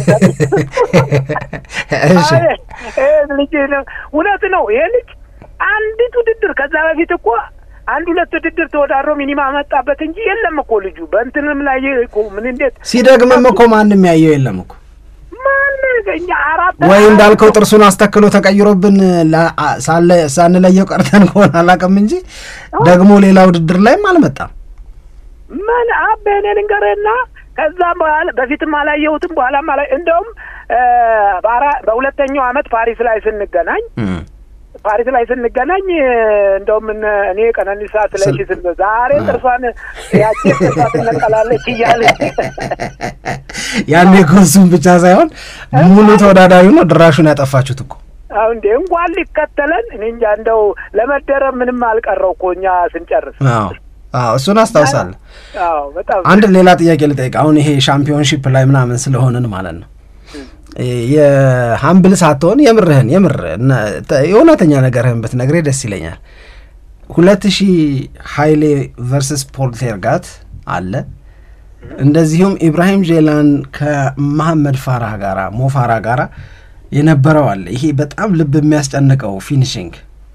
እሺ አይ፣ ይሄ ልጅ ነው። እውነት ነው። ይሄ ልጅ አንዲት ውድድር ከዛ በፊት እኮ አንድ ሁለት ውድድር ተወዳድሮ ሚኒማ መጣበት እንጂ የለም እኮ ልጁ በእንትንም ላይ እኮ ምን እንዴት ሲደግምም እኮ ማንም ያየው የለም እኮ ማን እኛ አራት ወይ እንዳልከው ጥርሱን አስተክሎ ተቀይሮብን ላ- አ- ሳለ- ሳንለየው ቀርተን ከሆነ አላውቅም እንጂ ደግሞ ሌላ ውድድር ላይም አልመጣም። ምን አቤ እኔ ልንገርህና ከዛም በኋላ በፊትም አላየሁትም በኋላም አላ እንደውም እ፣ በአራ- በሁለተኛው አመት ፓሪስ ላይ ስንገናኝ እም። ፓሪስ ላይ ስንገናኝ እ፣ እንደውም እነ- እኔ ቀነኒሳ ስለሺ ስል- ስን ዛሬ ጥርሷን ያቺ ጥርሷ ትነቀላለች እያለ ያኔ እኮ እሱም ብቻ ሳይሆን ሙሉ ተወዳዳሪ ነው ድራሹን ያጠፋችሁት እኮ አሁን እንዴ እንኳን ሊከተለን እኔ እንጃ እንደው ለመደረብ ምንም አልቀረው እኮ እኛ ስንጨርስ። አዎ አዎ እሱን አስታውሳለሁ። አዎ በጣም አንድ ሌላ ጥያቄ ልጠይቅ። አሁን ይሄ ሻምፒዮንሺፕ ላይ ምናምን ስለሆንን ማለት ነው የሀምብል ሳትሆን የምርህን የምር የእውነተኛ ነገርህን ብትነግሬ ደስ ይለኛል። ሁለት ሺህ ሀይሌ ቨርስስ ፖልቴርጋት አለ። እንደዚሁም ኢብራሂም ጄላን ከመሐመድ ፋራህ ጋራ ሞፋራ ጋራ የነበረው አለ። ይሄ በጣም ልብ የሚያስጨንቀው ፊኒሽንግ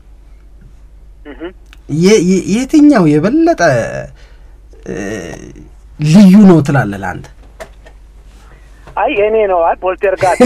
የትኛው የበለጠ ልዩ ነው ትላለህ ለአንተ? አይ እኔ ነው አይ ፖልቴርጋት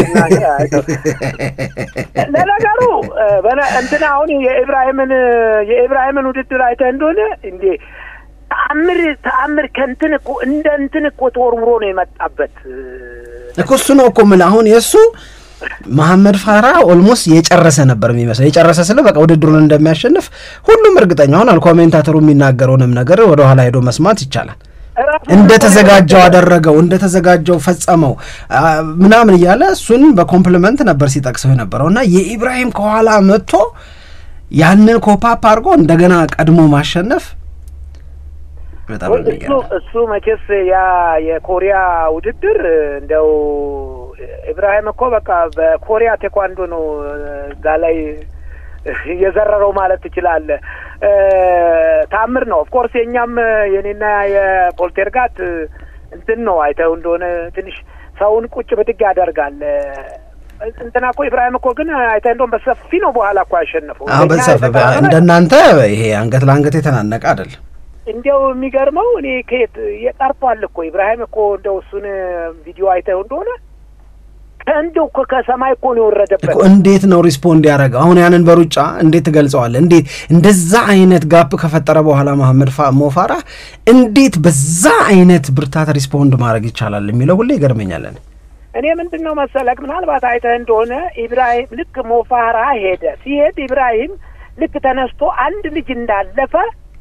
ለነገሩ እንትና አሁን የኢብራሂምን የኢብራሂምን ውድድር አይተህ እንደሆነ እንዴ ተአምር ተአምር ከእንትን እኮ እንደ እንትን እኮ ተወርውሮ ነው የመጣበት እኮ እሱ ነው እኮ የምልህ አሁን የእሱ መሐመድ ፋራ ኦልሞስት የጨረሰ ነበር የሚመስለው። የጨረሰ ስለ በቃ ውድድሩን እንደሚያሸንፍ ሁሉም እርግጠኛ ሆኗል። ኮሜንታተሩ የሚናገረውንም ነገር ወደ ኋላ ሄዶ መስማት ይቻላል። እንደተዘጋጀው አደረገው፣ እንደተዘጋጀው ፈጸመው ምናምን እያለ እሱን በኮምፕሊመንት ነበር ሲጠቅሰው የነበረው እና የኢብራሂም ከኋላ መጥቶ ያንን ኮፓፕ አድርጎ እንደገና ቀድሞ ማሸነፍ በጣም እሱ መቼስ ያ የኮሪያ ውድድር እንደው ኢብራሂም እኮ በቃ በኮሪያ ቴኳንዶ ነው እዛ ላይ የዘረረው ማለት ትችላለህ። ታምር ነው። ኦፍኮርስ የእኛም የኔና የፖልቴርጋት እንትን ነው አይተው እንደሆነ ትንሽ ሰውን ቁጭ ብድግ ያደርጋል። እንትና እኮ ኢብራሂም እኮ ግን አይተህ እንደውም በሰፊ ነው በኋላ እኮ ያሸነፈው። በሰፊ እንደናንተ ይሄ አንገት ለአንገት የተናነቀ አይደለም። እንዲያው የሚገርመው እኔ ከየት የጠርቷል እኮ ኢብራሂም እኮ እንደው እሱን ቪዲዮ አይተው እንደሆነ ከእንደው እኮ ከሰማይ እኮ ነው የወረደበት። እንዴት ነው ሪስፖንድ ያደረገው? አሁን ያንን በሩጫ እንዴት ትገልጸዋለህ? እንዴት እንደዛ አይነት ጋፕ ከፈጠረ በኋላ መሐመድ ሞፋራ እንዴት በዛ አይነት ብርታት ሪስፖንድ ማድረግ ይቻላል የሚለው ሁሌ ይገርመኛለን። እኔ ምንድን ነው መሰለክ ምናልባት አይተህ እንደሆነ ኢብራሂም ልክ ሞፋራ ሄደ ሲሄድ ኢብራሂም ልክ ተነስቶ አንድ ልጅ እንዳለፈ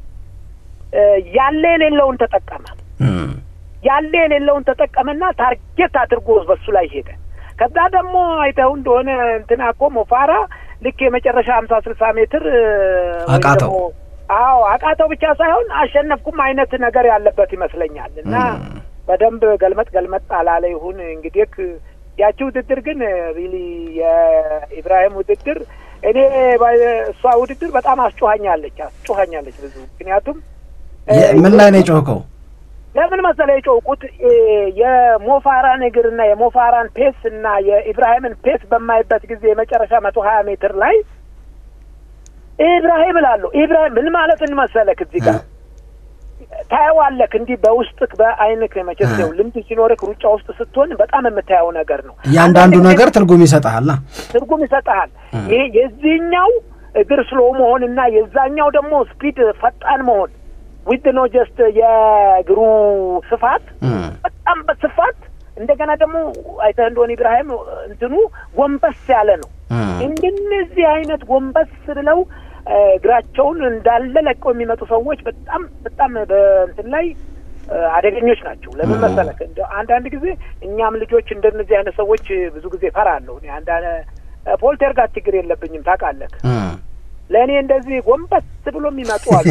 ያለ የሌለውን ተጠቀመ። ያለ የሌለውን ተጠቀመና ታርጌት አድርጎ በሱ ላይ ሄደ። ከዛ ደግሞ አይተው እንደሆነ እንትና እኮ ሞፋራ ልክ የመጨረሻ ሀምሳ ስልሳ ሜትር አቃተው። አዎ አቃተው ብቻ ሳይሆን አሸነፍኩም አይነት ነገር ያለበት ይመስለኛል። እና በደንብ ገልመጥ ገልመጥ አላለ ይሁን እንግዲህ ያቺ ውድድር ግን ሪሊ የኢብራሂም ውድድር እኔ እሷ ውድድር በጣም አስጮሀኛለች አስጮሀኛለች ብዙ ምክንያቱም ምን ላይ ነው የጮኸው? ለምን መሰለ የጮውቁት የሞፋራን እግርና የሞፋራን ፔስ እና የኢብራሂምን ፔስ በማይበት ጊዜ የመጨረሻ መቶ ሀያ ሜትር ላይ ኢብራሂም እላለሁ። ኢብራሂም ምን ማለት እንመሰለክ እዚህ ጋር ታየዋለክ እንዲህ በውስጥክ በአይንክ መቼስ ያው ልምድ ሲኖርክ ሩጫ ውስጥ ስትሆን በጣም የምታየው ነገር ነው። እያንዳንዱ ነገር ትርጉም ይሰጥሃል ትርጉም ይሰጥሃል። ይሄ የዚህኛው እግር ስሎ መሆን እና የዛኛው ደግሞ ስፒድ ፈጣን መሆን ዊት ነው ጀስት የእግሩ ስፋት በጣም በስፋት እንደገና ደግሞ አይተህ እንደሆነ ኢብራሂም እንትኑ ጎንበስ ያለ ነው። እንደነዚህ አይነት ጎንበስ ብለው እግራቸውን እንዳለ ለቀው የሚመጡ ሰዎች በጣም በጣም በእንትን ላይ አደገኞች ናቸው። ለምን መሰለህ እንደ አንዳንድ ጊዜ እኛም ልጆች እንደነዚህ አይነት ሰዎች ብዙ ጊዜ ፈራለሁ። እኔ አንድ ፖልቴርጋት ችግር የለብኝም ታውቃለህ። ለእኔ እንደዚህ ጎንበስ ብሎ የሚመጡ አሉ።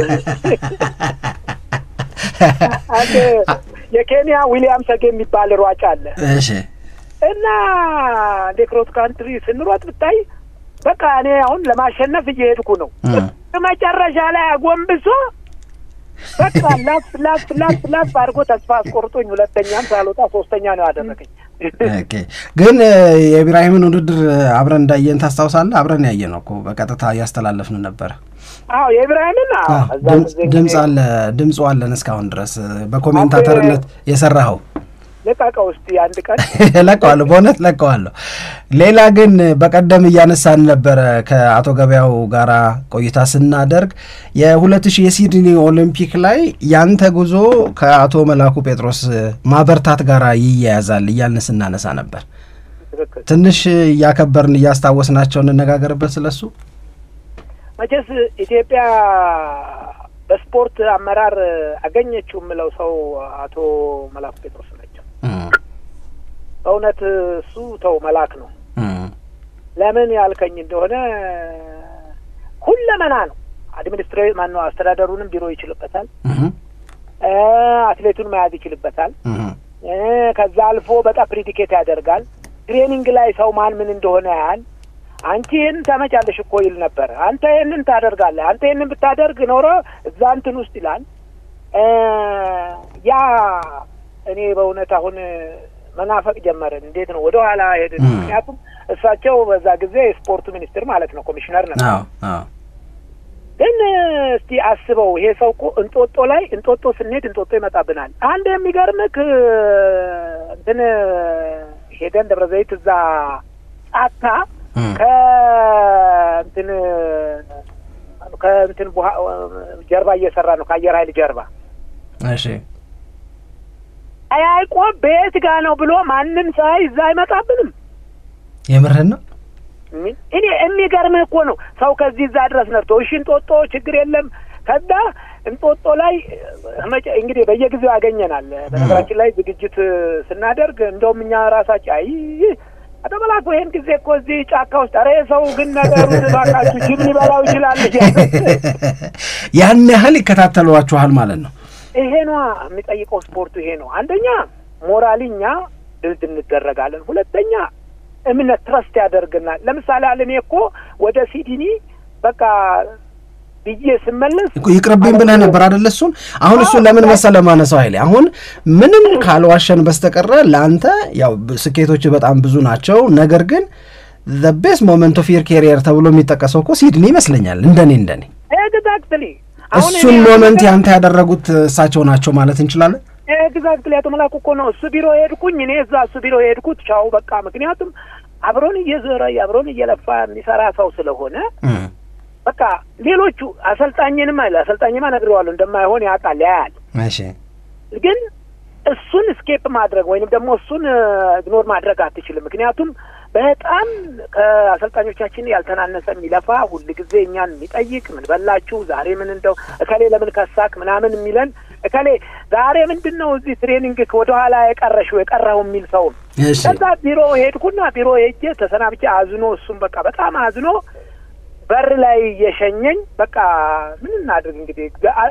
አንድ የኬንያ ዊሊያም ሰጌ የሚባል ሯጭ አለ እሺ እና እንደ ክሮስ ካንትሪ ስንሮጥ ብታይ በቃ እኔ አሁን ለማሸነፍ እየሄድኩ ነው። መጨረሻ ላይ አጎንብሶ በቃ ላፍ ላፍ ላፍ ላፍ አድርጎ ተስፋ አስቆርጦኝ ሁለተኛም ሳልወጣ ሶስተኛ ነው ያደረገኝ። ኦኬ ግን የኢብራሂምን ውድድር አብረን እንዳየን ታስታውሳለህ? አብረን ያየ ነው እኮ በቀጥታ እያስተላለፍን ነበረ። አዎ የኢብራሂምን ድምፅ አለ ድምፁ አለን እስካሁን ድረስ በኮሜንታተርነት የሰራኸው ልቀቀው እስቲ አንድ ቀን ለቀዋለሁ፣ በእውነት ለቀዋለሁ። ሌላ ግን በቀደም እያነሳን ነበረ ከአቶ ገበያው ጋራ ቆይታ ስናደርግ የሁለት ሺህ የሲድኒ ኦሊምፒክ ላይ ያንተ ጉዞ ከአቶ መላኩ ጴጥሮስ ማበርታት ጋር ይያያዛል እያልን ስናነሳ ነበር። ትንሽ እያከበርን እያስታወስናቸው እንነጋገርበት ስለሱ። መቼስ ኢትዮጵያ በስፖርት አመራር አገኘችው የምለው ሰው አቶ መላኩ ጴጥሮስ ናቸው። በእውነት እሱ ተው መላክ ነው። ለምን ያልከኝ እንደሆነ ሁለመና ነው። አድሚኒስትሬ ማነው አስተዳደሩንም ቢሮ ይችልበታል፣ አትሌቱን መያዝ ይችልበታል። ከዛ አልፎ በጣም ፕሪዲኬት ያደርጋል። ትሬኒንግ ላይ ሰው ማን ምን እንደሆነ ያህል አንቺ ይህን ታመጫለሽ እኮ ይል ነበር። አንተ ይህንን ታደርጋለህ፣ አንተ ይህንን ብታደርግ ኖሮ እዛ እንትን ውስጥ ይላል። ያ እኔ በእውነት አሁን መናፈቅ ጀመርን። እንዴት ነው ወደ ኋላ ሄድን። ምክንያቱም እሳቸው በዛ ጊዜ የስፖርቱ ሚኒስትር ማለት ነው ኮሚሽነር ነበር። ግን እስቲ አስበው ይሄ ሰው እኮ እንጦጦ ላይ እንጦጦ ስንሄድ እንጦጦ ይመጣብናል። አንድ የሚገርምክ እንትን ሄደን ደብረ ዘይት እዛ ጫካ ከእንትን ከእንትን ጀርባ እየሰራ ነው ከአየር ኃይል ጀርባ እሺ አያይቆ ቤት ጋ ነው ብሎ ማንም ሳይ እዛ አይመጣብንም። የምርህን ነው? እኔ የሚገርምህ እኮ ነው ሰው ከዚህ እዛ ድረስ ነርቶ እሺ፣ እንጦጦ ችግር የለም። ከዛ እንጦጦ ላይ እንግዲህ በየጊዜው ያገኘናል። በነገራችን ላይ ዝግጅት ስናደርግ እንደውም እኛ ራሳችን አይ አቶ መላኩ ይሄን ጊዜ እኮ እዚህ ጫካ ውስጥ ኧረ ሰው ግን ነገሩ ባካችሁ ጅብ ሊበላው ይችላል። ያን ያህል ይከታተሏችኋል ማለት ነው። ይሄ ነዋ የሚጠይቀው ስፖርቱ ይሄ ነው። አንደኛ ሞራሊ እኛ ድልድ እንደረጋለን። ሁለተኛ እምነት ትረስት ያደርግናል። ለምሳሌ አለ እኔ እኮ ወደ ሲድኒ በቃ ብዬ ስመለስ ይቅርብኝ ብለህ ነበር አደለ? እሱን አሁን እሱን ለምን መሰለህ ማነሳው ኃይሌ፣ አሁን ምንም ካልዋሸን በስተቀረ ለአንተ ያው ስኬቶች በጣም ብዙ ናቸው። ነገር ግን ዘ ቤስት ሞመንት ኦፍ ዮር ኬሪየር ተብሎ የሚጠቀሰው እኮ ሲድኒ ይመስለኛል። እንደኔ እንደኔ ኤግዛክትሊ እሱን ሞመንት ያንተ ያደረጉት እሳቸው ናቸው ማለት እንችላለን። ኤግዛክትሊ አቶ መላኩ እኮ ነው እሱ ቢሮ የሄድኩኝ እኔ እዛ እሱ ቢሮ የሄድኩት ቻው በቃ ምክንያቱም አብሮን እየዞረ አብሮን እየለፋ የሚሰራ ሰው ስለሆነ በቃ ሌሎቹ አሰልጣኝንም አይደል አሰልጣኝማ ነግሬዋለሁ እንደማይሆን ያውቃል ያያል። እሺ ግን እሱን ስኬፕ ማድረግ ወይንም ደግሞ እሱን ኢግኖር ማድረግ አትችልም። ምክንያቱም በጣም ከአሰልጣኞቻችን ያልተናነሰ የሚለፋ ሁል ጊዜ እኛን የሚጠይቅ ምን በላችሁ ዛሬ ምን እንደው እከሌ ለምን ከሳክ ምናምን የሚለን እከሌ ዛሬ ምንድን ነው እዚህ ትሬኒንግ ወደኋላ የቀረሽው የቀረው የሚል ሰው ነው። ከዛ ቢሮ ሄድኩና ቢሮ ሄጄ ተሰናብቼ አዝኖ እሱም በቃ በጣም አዝኖ በር ላይ እየሸኘኝ በቃ ምን እናድርግ እንግዲህ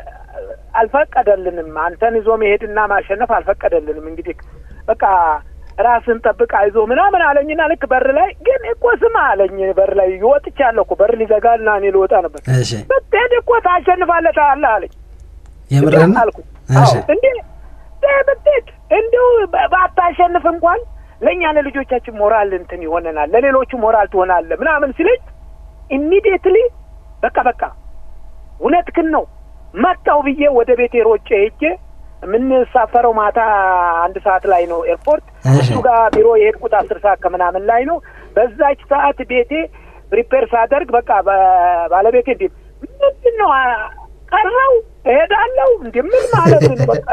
አልፈቀደልንም። አንተን ይዞ መሄድና ማሸነፍ አልፈቀደልንም። እንግዲህ በቃ ራስን ጠብቅ አይዞ ምናምን አለኝና ልክ በር ላይ ግን እኮ ስማ አለኝ በር ላይ ወጥቻለሁ እኮ በር ሊዘጋልና እኔ ልወጣ ነበር። ብትሄድ እኮ ታሸንፋለህ ታያለህ አለኝ። የምርህን አልኩት። እንዴ ብትሄድ እንዲሁ ባታሸንፍ እንኳን ለእኛ ለልጆቻችን ሞራል እንትን ይሆነናል፣ ለሌሎቹ ሞራል ትሆናለህ ምናምን ሲለኝ ኢሚዲየትሊ በቃ በቃ እውነትህን ነው መጣው ብዬ ወደ ቤቴ ሮጬ ሄጄ የምንሳፈረው ማታ አንድ ሰዓት ላይ ነው ኤርፖርት። እሱ ጋር ቢሮ የሄድኩት አስር ሰዓት ከምናምን ላይ ነው። በዛች ሰዓት ቤቴ ፕሪፔር ሳደርግ በቃ ባለቤቴ እንዲ ምንድን ነው ቀረው እሄዳለሁ እንዲ ምን ማለት ነው? በቃ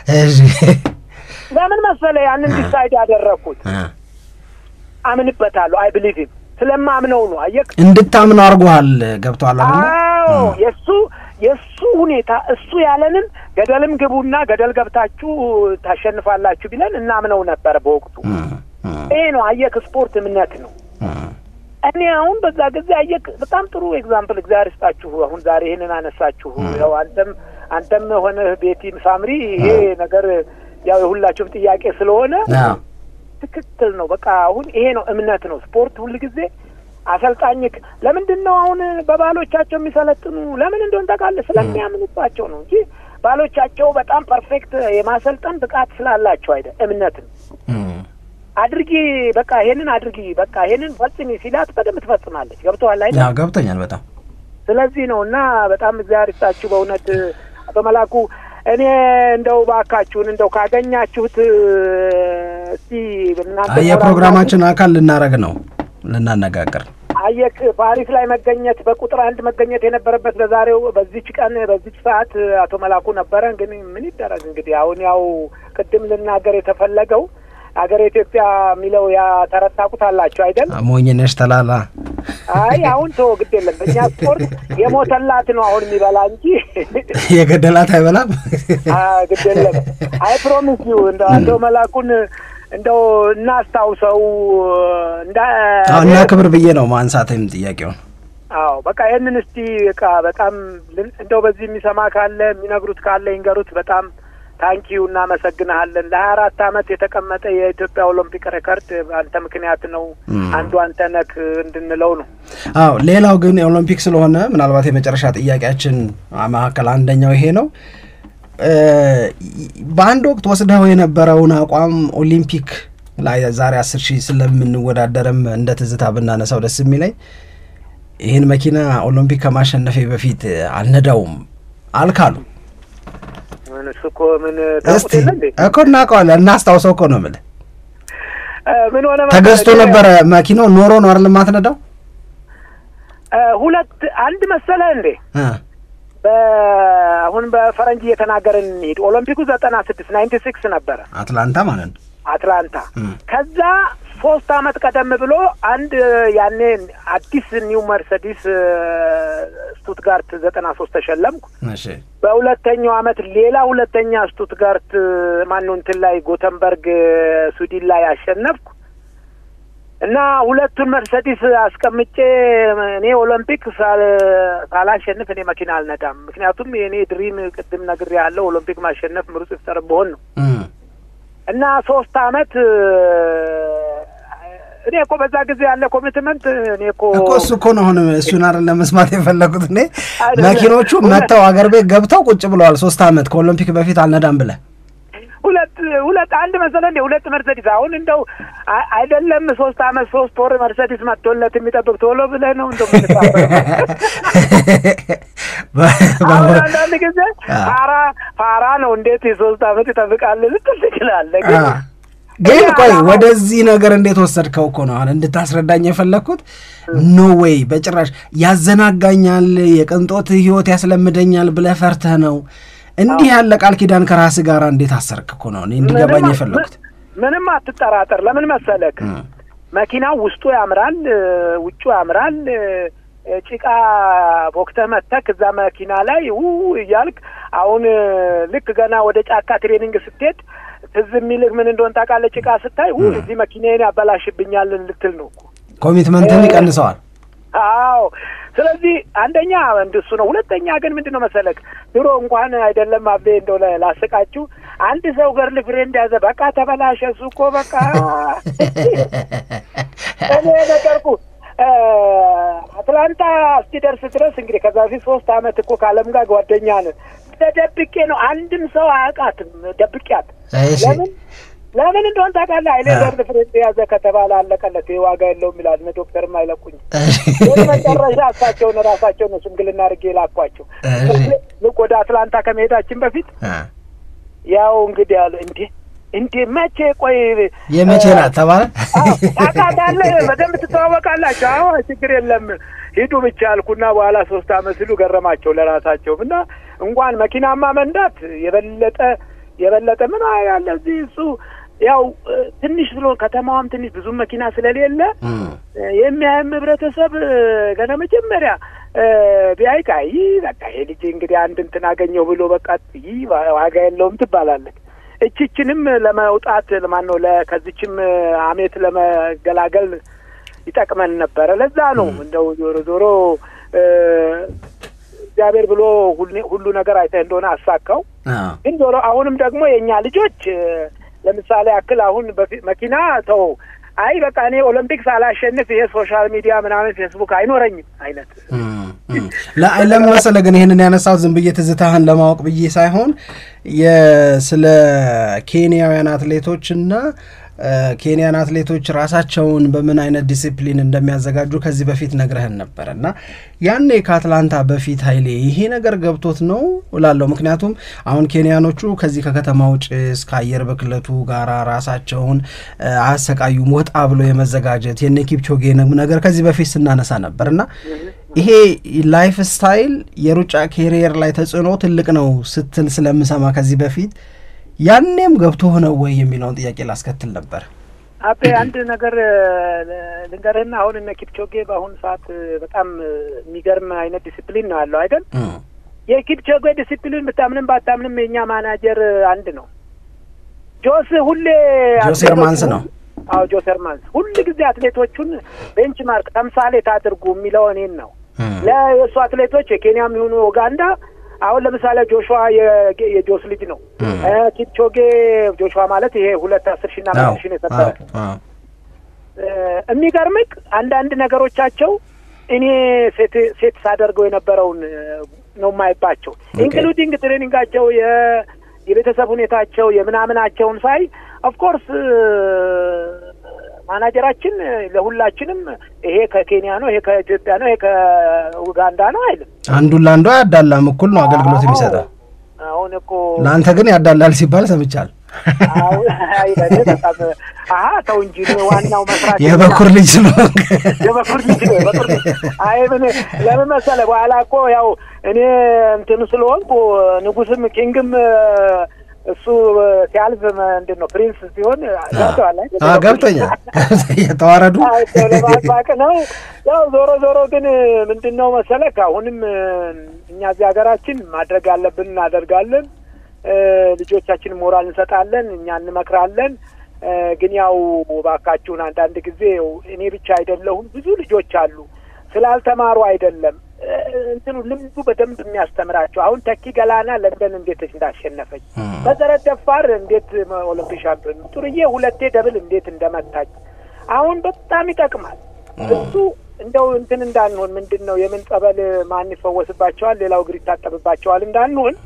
ለምን መሰለ ያንን ዲሳይድ ያደረግኩት አምንበታለሁ። አይ ብሊቭ ስለማምነው ነው። አየህ እንድታምነው አድርጎሃል። ገብቶሃል አይደል? አዎ የእሱ የእሱ ሁኔታ እሱ ያለንን ገደልም ግቡና ገደል ገብታችሁ ታሸንፋላችሁ ቢለን እናምነው ነበር በወቅቱ። ይሄ ነው አየክ፣ ስፖርት እምነት ነው። እኔ አሁን በዛ ጊዜ አየክ፣ በጣም ጥሩ ኤግዛምፕል እግዚአብሔር ይስጣችሁ። አሁን ዛሬ ይሄንን አነሳችሁ። ያው አንተም አንተም ሆነ ቤቲም ሳምሪ ይሄ ነገር ያው የሁላችሁም ጥያቄ ስለሆነ ትክክል ነው። በቃ አሁን ይሄ ነው እምነት ነው ስፖርት ሁል ጊዜ አሰልጣኝ ለምንድን ነው አሁን በባሎቻቸው የሚሰለጥኑ ለምን እንደሆነ ታውቃለህ? ስለሚያምኑባቸው ነው እንጂ ባሎቻቸው በጣም ፐርፌክት የማሰልጠን ብቃት ስላላቸው አይደል፣ እምነት ነው። አድርጊ በቃ ይሄንን አድርጊ በቃ ይሄንን ፈጽሚ ሲላት በደንብ ትፈጽማለች። ገብቶሃል አይደል? ያው ገብቶኛል በጣም ስለዚህ ነው እና በጣም እግዚአብሔር ይስጣችሁ በእውነት አቶ መላኩ እኔ እንደው ባካችሁን እንደው ካገኛችሁት እስቲ እናንተ የፕሮግራማችን አካል ልናረግ ነው ልናነጋገር አየክ ፓሪስ ላይ መገኘት በቁጥር አንድ መገኘት የነበረበት በዛሬው በዚች ቀን በዚች ሰዓት አቶ መላኩ ነበረ። ግን ምን ይደረግ እንግዲህ አሁን ያው ቅድም ልናገር የተፈለገው ሀገር ኢትዮጵያ የሚለው ያ ተረት ታውቁታላችሁ አይደል? ሞኝነሽ ተላላ። አይ አሁን ተወው፣ ግድ የለም በእኛ ስፖርት የሞተላት ነው አሁን የሚበላ እንጂ የገደላት አይበላም። ግድ የለም። አይ ፕሮሚስ ዩ እንደ እንደው መላኩን እንደው እናስታውሰው እንዳ እና ክብር ብዬ ነው ማንሳትም ጥያቄውን። አዎ በቃ ይህንን እስቲ በቃ በጣም እንደው በዚህ የሚሰማ ካለ የሚነግሩት ካለ ይንገሩት። በጣም ታንኪዩ እናመሰግንሃለን። ለሀያ አራት አመት የተቀመጠ የኢትዮጵያ ኦሎምፒክ ሬከርድ በአንተ ምክንያት ነው አንዱ አንተ ነክ እንድንለው ነው። አዎ ሌላው ግን የኦሎምፒክ ስለሆነ ምናልባት የመጨረሻ ጥያቄያችን መካከል አንደኛው ይሄ ነው። በአንድ ወቅት ወስደው የነበረውን አቋም ኦሊምፒክ ላይ ዛሬ አስር ሺህ ስለምንወዳደርም እንደ ትዝታ ብናነሳው ደስ የሚለኝ ይህን መኪና ኦሎምፒክ ከማሸነፌ በፊት አልነዳውም አልካሉ። ምን እሱ እኮ ምን ታውቁት እስቲ የለ እንዴ? እኮ እናውቀዋለን፣ እናስታውሰው እኮ ነው የምልህ። እ፣ ምን ሆነ መሰለህ? ተገዝቶ ነበረ መኪናው ኖሮ ነው አይደል የማትነዳው? እ፣ ሁለት አንድ መሰለህ እንዴ እ በ- አሁን በፈረንጅ እየተናገርን እንሂድ። ኦሎምፒኩ ዘጠና ስድስት ናይንቲ ሲክስ ነበረ አትላንታ ማለት ነው። አትላንታ። እም። ከዛ ሶስት አመት ቀደም ብሎ አንድ ያኔ አዲስ ኒው መርሰዲስ እ፣ ስቱትጋርት ዘጠና ሶስት ተሸለምኩ። እሺ በሁለተኛው አመት ሌላ ሁለተኛ ስቱትጋርት ማነው እንትን ላይ ጎተንበርግ እ፣ ስዊድን ላይ አሸነፍኩ እና ሁለቱን መርሰዲስ አስቀምጬ እኔ ኦሎምፒክ ሳል- ሳላሸንፍ እኔ መኪና አልነዳም። ምክንያቱም የእኔ ድሪም ቅድም ነግሬ ያለው ኦሎምፒክ ማሸነፍ ምሩጽ ይፍጠር ብሆን ነው እም። እና ሶስት አመት እ፣ እኔ እኮ በዛ ጊዜ ያለ ኮሚትመንት እኔ እኮ እኮ እሱ እኮ ነው አሁን እሱን አይደል ለመስማት የፈለጉት እኔ አይደለም። መኪኖቹ መጥተው አገር ቤት ገብተው ቁጭ ብለዋል። ሶስት አመት ከኦሎምፒክ በፊት አልነዳም ብለህ ሁለት ሁለት አንድ መሰለህ እንደ ሁለት መርሰዲስ አሁን እንደው አ- አይደለም ሶስት አመት ሶስት ወር መርሰዲስ መጥቶለት የሚጠብቅ ቶሎ ብለህ ነው እንደው የምትሳፈረው። አሁን አንዳንድ ጊዜ አ- ፋራ ፋራ ነው እንዴት የሶስት አመት ይጠብቃል ልትል ትችላለህ። ግን አ፣ ግን እኔ ቆይ አላማው- ወደዚህ ነገር እንዴት ወሰድከው እኮ ነው አሁን እንድታስረዳኝ የፈለግኩት። ኖ ዌይ በጭራሽ ያዘናጋኛል፣ የቅንጦት ህይወት ያስለምደኛል ብለህ ፈርተህ ነው እንዲህ ያለ ቃል ኪዳን ከራስህ ጋር እንዴት አሰርክ እኮ ነው እኔ እንዲገባኝ ምንም- የፈለግኩት። ምንም አትጠራጠር። ለምን መሰለክ እም። መኪናው ውስጡ ያምራል፣ እ፣ ውጩ ያምራል። እ፣ ጭቃ ቦክተህ መተክ እዛ መኪና ላይ ው እያልክ አሁን እ፣ ልክ ገና ወደ ጫካ ትሬኒንግ ስትሄድ ትዝ የሚልህ ምን እንደሆን ታውቃለህ? ጭቃ ስታይ ው እዚህ መኪናዬን ያበላሽብኛል ልትል ነው እኮ። ኮሚትመንትን ይቀንሰዋል። አዎ ስለዚህ አንደኛ እንደሱ ነው። ሁለተኛ ግን ምንድን ነው መሰለክ ድሮ እንኳን አይደለም አቤ እንደው ላ- ላስቃችሁ አንድ ሰው ገርል ፍሬንድ ያዘ በቃ ተበላሸ እሱ እኮ በቃ እኔ ነገርኩ እ፣ አትላንታ እስኪደርስ ድረስ እንግዲህ ከዛ በፊት ሶስት አመት እኮ ከአለም ጋር ጓደኛ ነን። ተደብቄ ነው አንድም ሰው አያውቃትም ደብቄያት እሺ ለምን ለምን እንደሆን ታውቃለህ? አይኔ አ- ገርል ፍሬንድ የያዘ ከተባለ አለቀለት። ይህ ዋጋ የለውም ይላል። እነ ዶክተርም አይለቁኝ። እሺ መጨረሻ እሳቸውን ራሳቸውን ነው ሽምግልና አድርጌ ላኳቸው። እሺ። ልክ ወደ አትላንታ ከመሄዳችን በፊት አ፣ ያው እንግዲህ ያለ እንዴ እንዴ መቼ ቆይ የመቼ ናት ተባለ? አዎ፣ ታውቃታለህ፣ በደንብ ትተዋወቃላችሁ። አዎ ችግር የለም ሂዱ ብቻ አልኩና በኋላ ሶስት አመት ሲሉ ገረማቸው ለራሳቸውም እና እንኳን መኪናማ መንዳት የበለጠ የበለጠ ምን ያለ እዚህ እሱ ያው እ፣ ትንሽ ብሎ ከተማዋም ትንሽ ብዙም መኪና ስለሌለ እም። የሚያየም ህብረተሰብ እ፣ ገና መጀመሪያ እ፣ ቢያይ ቃ ይህ በቃ ይሄ ልጅ እንግዲህ አንድ እንትን አገኘው ብሎ በቃ ይህ ዋጋ የለውም ትባላለች። እችችንም ለመውጣት ለማን ነው ለ- ከዚችም አሜት ለመገላገል ይጠቅመን ነበረ። ለዛ ነው እንደው ዞሮ ዞሮ እ፣ እግዚአብሔር ብሎ ሁሉ- ሁሉ ነገር አይተህ እንደሆነ አሳካው። አዎ። ግን ዞሮ አሁንም ደግሞ የእኛ ልጆች እ፣ ለምሳሌ ያክል አሁን በፊት መኪና ተው አይ በቃ እኔ ኦሎምፒክስ አላሸንፍ ይሄ ሶሻል ሚዲያ ምናምን ፌስቡክ አይኖረኝም አይነት እም፣ እም። ለ- ለምን መሰለህ ግን ይህንን ያነሳሁት ዝም ብዬ ትዝታህን ለማወቅ ብዬ ሳይሆን የ- ስለ ኬንያውያን አትሌቶችና እ፣ ኬንያን አትሌቶች ራሳቸውን በምን አይነት ዲሲፕሊን እንደሚያዘጋጁ ከዚህ በፊት ነግረህን ነበር እና ያኔ ከአትላንታ በፊት ኃይሌ ይሄ ነገር ገብቶት ነው እላለሁ። ምክንያቱም አሁን ኬንያኖቹ ከዚህ ከከተማው ጭስ ከአየር ብክለቱ ጋር ራሳቸውን እ፣ አያሰቃዩም። ወጣ ብሎ የመዘጋጀት የነ ኪፕቾጌ ነገር ከዚህ በፊት ስናነሳ ነበር እና ይሄ ላይፍ ስታይል የሩጫ ኬሪየር ላይ ተጽዕኖ ትልቅ ነው ስትል ስለምሰማ ከዚህ በፊት ያኔም ገብቶ ሆነ ወይ የሚለውን ጥያቄ ላስከትል ነበር። አቤ አንድ ነገር እ፣ ልንገርህና አሁን እነ ኪፕቾጌ በአሁኑ ሰዓት እ፣ በጣም እ፣ የሚገርም አይነት ዲሲፕሊን ነው ያለው አይደል? እም፣ የኪፕቾጌ ዲሲፕሊን ብታምንም ባታምንም የእኛ ማናጀር አንድ ነው። ጆስ ሁሌ ጆስ ሄርማንስ ነው። አዎ ጆስ ሄርማንስ ሁል ጊዜ አትሌቶቹን ቤንች ማርክ ተምሳሌት አድርጉ የሚለው እኔን ነው። እም፣ ለየእሱ አትሌቶች የኬንያም ይሁኑ ኡጋንዳ አሁን ለምሳሌ ጆሹዋ የጌ- የጆስ ልጅ ነው። እ፣ ኪፕቾጌ ጆሹዋ ማለት ይሄ ሁለት አስር ሺና አዎ፣ አምስት ሺ ነው የሰበረ አዎ፣ አዎ። እ፣ የሚገርምቅ አንዳንድ ነገሮቻቸው እኔ ሴት ሴት ሳደርገው የነበረውን እ፣ ነው የማይባቸው ኢንክሉዲንግ ትሬኒንጋቸው የ- የቤተሰብ ሁኔታቸው የምናምናቸውን ሳይ ኦፍኮርስ ማናጀራችን ለሁላችንም ይሄ ከኬንያ ነው፣ ይሄ ከኢትዮጵያ ነው፣ ይሄ ከኡጋንዳ ነው አይልም። አንዱን ለአንዱ አያዳላም፣ እኩል ነው አገልግሎት የሚሰጠው። አሁን እኮ ለአንተ ግን ያዳላል ሲባል ሰምቻል። አሁን አይበል በጣም አሀ ተው እንጂ እኔ ዋናው መስራት የበኩር ልጅ ስለሆንክ የበኩር ልጅ ነው የበኩር ልጅ። አይ ምን ለምን መሰለህ በኋላ እኮ ያው እኔ እንትኑ ስለሆንኩ ንጉስም ኪንግም እሱ ሲያልፍ ምንድን ነው ፕሪንስ ሲሆን ገብተዋል አይደል? አዎ፣ ገብቶኛል። የተዋረዱ አይ ለማጥባቅ ነው። ያው ዞሮ ዞሮ ግን ምንድን ነው መሰለህ አሁንም እኛ እዚህ ሀገራችን ማድረግ ያለብን እናደርጋለን። እ፣ ልጆቻችን ሞራል እንሰጣለን፣ እኛ እንመክራለን። እ፣ ግን ያው እባካችሁን አንዳንድ ጊዜ ያው እኔ ብቻ አይደለሁም ብዙ ልጆች አሉ ስላልተማሩ አይደለም እ፣ እንትኑ ልምዱ በደንብ የሚያስተምራቸው አሁን ተኪ ገላና ለንደን እንዴት እንዳሸነፈች መሰረት ደፋር እንዴት ኦሎምፒክ ሻምፒዮን ጥሩዬ ሁለቴ ደብል እንዴት እንደመታች አሁን በጣም ይጠቅማል። እሱ እንደው እንትን እንዳንሆን ምንድን ነው የምን ጸበል ማን ይፈወስባቸዋል ሌላው እግር ይታጠብባቸዋል እንዳንሆን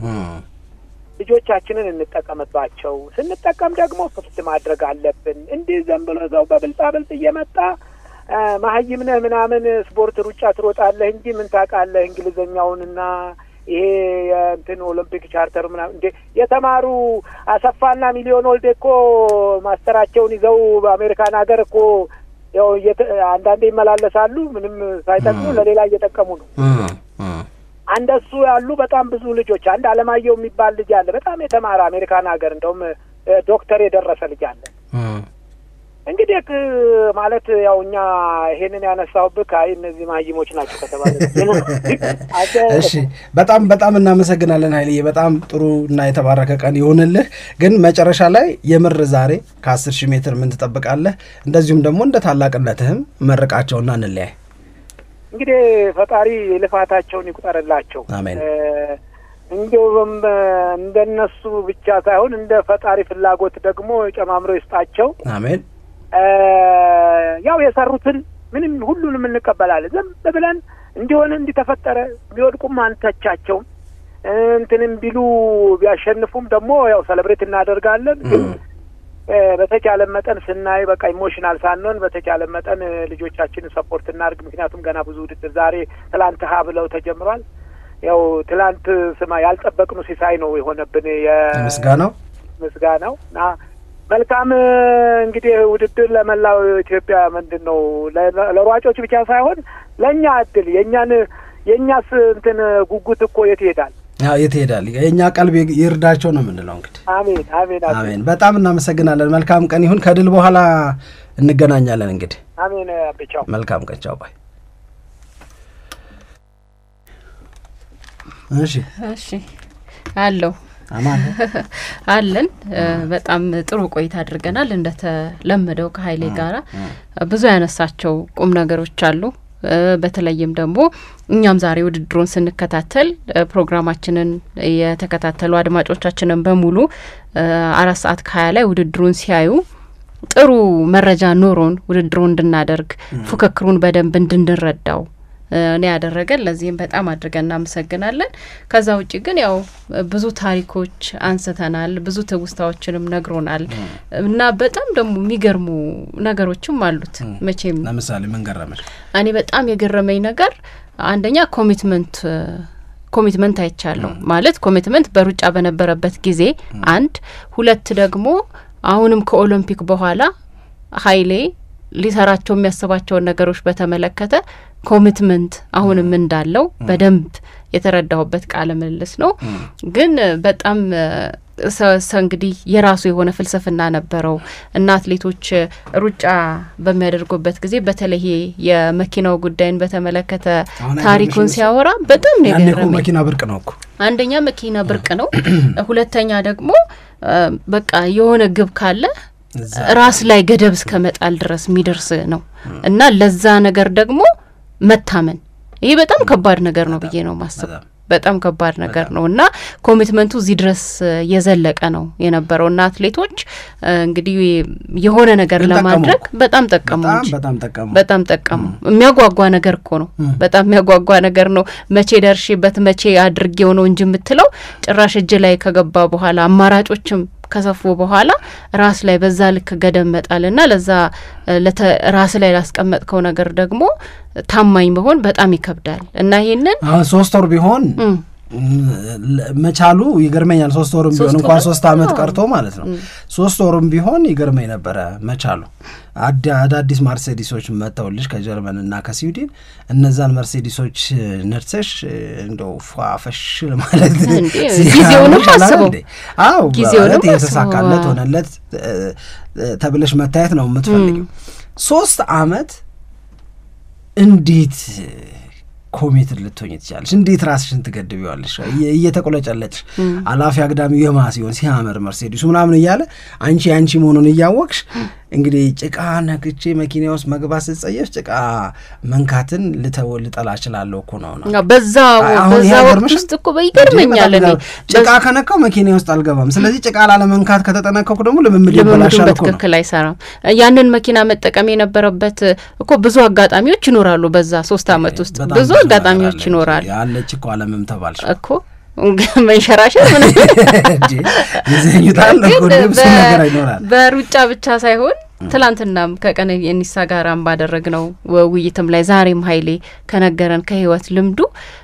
ልጆቻችንን እንጠቀምባቸው። ስንጠቀም ደግሞ ክፍት ማድረግ አለብን። እንዲህ ዘን ብሎ ሰው በብልጣ ብልጥ እየመጣ አ፣ መሀይም ነህ ምናምን ስፖርት ሩጫ ትሮጣለህ እንጂ ምን ታውቃለህ እንግሊዘኛውንና ይሄ የእንትን ኦሎምፒክ ቻርተር ምናምን እንዴ የተማሩ አሰፋና ሚሊዮን ወልዴ እኮ ማስተራቸውን ይዘው በአሜሪካን ሀገር እኮ ያው እየተ- አንዳንዴ ይመላለሳሉ ምንም ሳይጠቅሙ ለሌላ እየጠቀሙ ነው። አንደሱ ያሉ በጣም ብዙ ልጆች አንድ አለማየሁ የሚባል ልጅ አለ። በጣም የተማረ አሜሪካን ሀገር እንደውም እ፣ ዶክተር የደረሰ ልጅ አለ። እንግዲህ እ፣ ማለት ያው እኛ ይሄንን ያነሳሁብህ አይ እነዚህ ማይሞች ናቸው ከተባለ አንተ እሺ በጣም በጣም እናመሰግናለን ኃይልዬ። በጣም ጥሩ እና የተባረከ ቀን ይሆንልህ። ግን መጨረሻ ላይ የምር ዛሬ ከአስር ሺህ ሜትር ምን ትጠብቃለህ? እንደዚሁም ደግሞ እንደ ታላቅነትህም መርቃቸውና እንለያይ። እንግዲህ ፈጣሪ ልፋታቸውን ይቁጠርላቸው። አሜን። እ፣ እንዲሁም እ፣ እንደነሱ ብቻ ሳይሆን እንደ ፈጣሪ ፍላጎት ደግሞ ጨማምሮ ይስጣቸው። አሜን። እ፣ ያው የሰሩትን ምንም ሁሉንም እንቀበላለን። ዝም ብለን እንዲሆን እንዲተፈጠረ ቢወድቁም አንተቻቸውም እ፣ እንትንም ቢሉ ቢያሸንፉም ደግሞ ያው ሰለብሬት እናደርጋለን። ግን እ፣ በተቻለ መጠን ስናይ በቃ ኢሞሽናል ሳንሆን በተቻለ መጠን እ፣ ልጆቻችንን ሰፖርት እናድርግ። ምክንያቱም ገና ብዙ ውድድር ዛሬ ትላንት ሀ ብለው ተጀምሯል። ያው ትላንት ስማ ያልጠበቅነው ሲሳይ ነው የሆነብን ምስጋናው የምስጋናው እና መልካም እ፣ እንግዲህ ውድድር ለመላው ኢትዮጵያ ምንድን ነው ለ- ለሯጮች ብቻ ሳይሆን ለእኛ እድል የእኛን የእኛስ እንትን ጉጉት እኮ የት ይሄዳል? ያው የት ይሄዳል? የእኛ ቀልብ ይርዳቸው ነው የምንለው እንግዲህ። አሜን አሜን አሜን አሜን። በጣም እናመሰግናለን። መልካም ቀን ይሁን። ከድል በኋላ እንገናኛለን። እንግዲህ አሜን አቤቻው መልካም ቀን። ቻው ባይ። እሺ እሺ አለው አማን አለን እ፣ በጣም ጥሩ ቆይታ አድርገናል። እንደተለመደው ከሀይሌ ጋራ ብዙ ያነሳቸው ቁም ነገሮች አሉ። እ፣ በተለይም ደግሞ እኛም ዛሬ ውድድሩን ስንከታተል እ፣ ፕሮግራማችንን የተከታተሉ አድማጮቻችንን በሙሉ እ፣ አራት ሰዓት ከሀያ ላይ ውድድሩን ሲያዩ ጥሩ መረጃ ኖሮን ውድድሩን እንድናደርግ ፉክክሩን በደንብ እንድንረዳው እ፣ እኔ ያደረገን ለዚህም በጣም አድርገን እናመሰግናለን። ከዛ ውጭ ግን ያው ብዙ ታሪኮች አንስተናል፣ ብዙ ትውስታዎችንም ነግሮናል እና በጣም ደግሞ የሚገርሙ ነገሮችም አሉት። መቼም ለምሳሌ ምን ገረመሽ? እኔ በጣም የገረመኝ ነገር አንደኛ ኮሚትመንት ኮሚትመንት አይቻለሁ ማለት ኮሚትመንት በሩጫ በነበረበት ጊዜ አንድ ሁለት ደግሞ አሁንም ከኦሎምፒክ በኋላ ሀይሌ ሊሰራቸው የሚያስባቸውን ነገሮች በተመለከተ ኮሚትመንት አሁንም እንዳለው በደንብ የተረዳሁበት ቃለ ምልልስ ነው። ግን በጣም ሰ እንግዲህ የራሱ የሆነ ፍልስፍና ነበረው እና አትሌቶች ሩጫ በሚያደርጉበት ጊዜ በተለይ ይሄ የመኪናው ጉዳይን በተመለከተ አሁን ታሪኩን አይገርምሽም? ሲያወራ በጣም ነው ያኔ እኮ የገረመኝ። መኪና ብርቅ ነው እኮ አንደኛ መኪና ብርቅ ነው፣ ሁለተኛ ደግሞ እ፣ በቃ የሆነ ግብ ካለ እዛ ራስ ላይ ገደብ እስከ መጣል ድረስ የሚደርስ ነው እና ለዛ ነገር ደግሞ መታመን ይሄ በጣም ከባድ ነገር ነው ብዬ ነው ማስበው። በጣም በጣም ከባድ ነገር ነው እና ኮሚትመንቱ እዚህ ድረስ የዘለቀ ነው የነበረው እና አትሌቶች እንግዲህ የሆነ ነገር ለማድረግ በጣም ጠቀሙ እንጂ በጣም ጠቀሙ በጣም ጠቀሙ። የሚያጓጓ ነገር እኮ ነው። በጣም የሚያጓጓ ነገር ነው። መቼ ደርሼበት መቼ አድርጌው ነው እንጂ የምትለው ጭራሽ እጅ ላይ ከገባ በኋላ አማራጮችም ከሰፉ በኋላ ራስ ላይ በዛ ልክ ገደብ መጣልና ለዛ ራስ ላይ ላስቀመጥከው ነገር ደግሞ ታማኝ መሆን በጣም ይከብዳል እና ይህንን አሁን ሶስት ወር ቢሆን መቻሉ ይገርመኛል። ሶስት ወርም ቢሆን እንኳን ሶስት አመት ቀርቶ ማለት ነው። ሶስት ወርም ቢሆን ይገርመኝ ነበረ መቻሉ። አዳዲስ መርሴዲሶች መጥተውልሽ ከጀርመን እና ከስዊድን እነዛን መርሴዲሶች ነድሰሽ እንደው ፏፈሽ ማለት ጊዜውንም አስበው አዎ ጊዜውንም የተሳካለት ሆነለት ተብለሽ መታየት ነው የምትፈልጊው። ሶስት አመት እንዴት ኮሚትድ ልትሆኝ ትችላለች? እንዴት ራስሽን ትገድቢዋለሽ? እየተቆለጨለጭሽ አላፊ አግዳሚው የማ ሲሆን ሲያምር መርሴዲሱ ምናምን እያለ አንቺ አንቺ መሆኑን እያወቅሽ እንግዲህ ጭቃ ነክቼ መኪና ውስጥ መግባት ስጸየፍ ጭቃ መንካትን ልተው ልጠላ እችላለሁ እኮ ነው ነው በዛ በዛ ወቅት ውስጥ እኮ ይገርመኛል። እኔ ጭቃ ከነካው መኪና ውስጥ አልገባም። ስለዚህ ጭቃ ላለመንካት ከተጠነቀኩ ደግሞ ልምምድ ልምምዱን ይበላሻል እኮ ነው። በትክክል አይሰራም። ያንን መኪና መጠቀም የነበረበት እኮ ብዙ አጋጣሚዎች ይኖራሉ። በዛ ሶስት አመት ውስጥ በጣም ብዙ ነገር አጋጣሚዎች አለች። ይኖራሉ ያለች እኮ አለምም ተባልሽ እኮ መንሸራሸር ምንም ይዘኙታል እኮ ግን ብዙ በ- ነገር ይኖራል። በሩጫ ብቻ ሳይሆን ትላንትናም ከቀነኒሳ ጋራም ባደረግነው ውይይትም ላይ ዛሬም ሀይሌ ከነገረን ከህይወት ልምዱ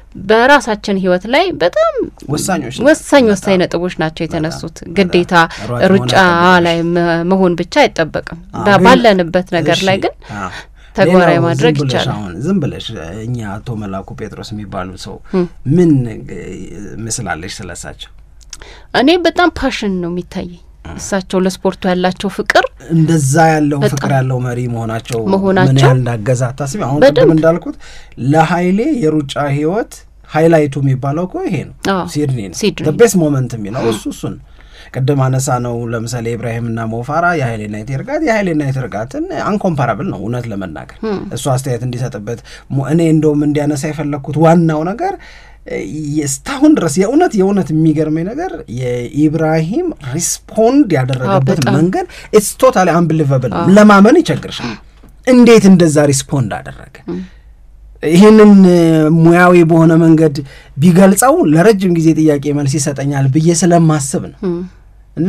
በራሳችን ህይወት ላይ በጣም ወሳኞች ናቸው። ወሳኝ በጣም ወሳኝ ነጥቦች ናቸው የተነሱት። በጣም ግዴታ ሯጭ ሩጫ መሆን ላይ መ- መሆን ብቻ አይጠበቅም። አዎ፣ በ- ግን- ባለንበት ነገር ላይ እሺ፣ ግን አዎ። ተግባራዊ ሌላው ማድረግ ዝም ብለሽ ይቻላል። አሁን ዝም ብለሽ እኛ አቶ መላኩ ጴጥሮስ የሚባሉ ሰው ምን ምስላለሽ ስለሳቸው? እኔ በጣም ፓሽን ነው የሚታየኝ እሳቸው ለስፖርቱ ያላቸው ፍቅር እንደዛ ያለው በጣም ፍቅር ያለው መሪ መሆናቸው ምን መሆናቸው ያህል እንዳገዛ አታስቢ። አሁን በደንብ። ቅድም እንዳልኩት ለሀይሌ የሩጫ ህይወት ሃይላይቱ የሚባለው እኮ ይሄ ነው። አዎ፣ ሲድኒ ነው ሲድኒ። ቤስት ሞመንት የሚለው እሱ እሱን ቅድም አነሳ ነው። ለምሳሌ ኢብራሂምና ሞፋራ የሀይሌና የቴርጋት የሀይሌና የቴርጋትን አንኮምፓራብል ነው እውነት ለመናገር እሱ አስተያየት እንዲሰጥበት ሞ- እኔ እንደውም እንዲያነሳ የፈለግኩት ዋናው ነገር እ፣ እስካሁን ድረስ የእውነት የእውነት የሚገርመኝ ነገር የኢብራሂም ሪስፖንድ ያደረገበት በጣም። መንገድ ኢትስ ቶታሊ አንብሊቨብል ለማመን ይቸግርሻል። እንዴት እንደዛ ሪስፖንድ አደረገ? ይህንን እ፣ ሙያዊ በሆነ መንገድ ቢገልጸው ለረጅም ጊዜ ጥያቄ መልስ ይሰጠኛል ብዬ ስለማስብ ነው። እና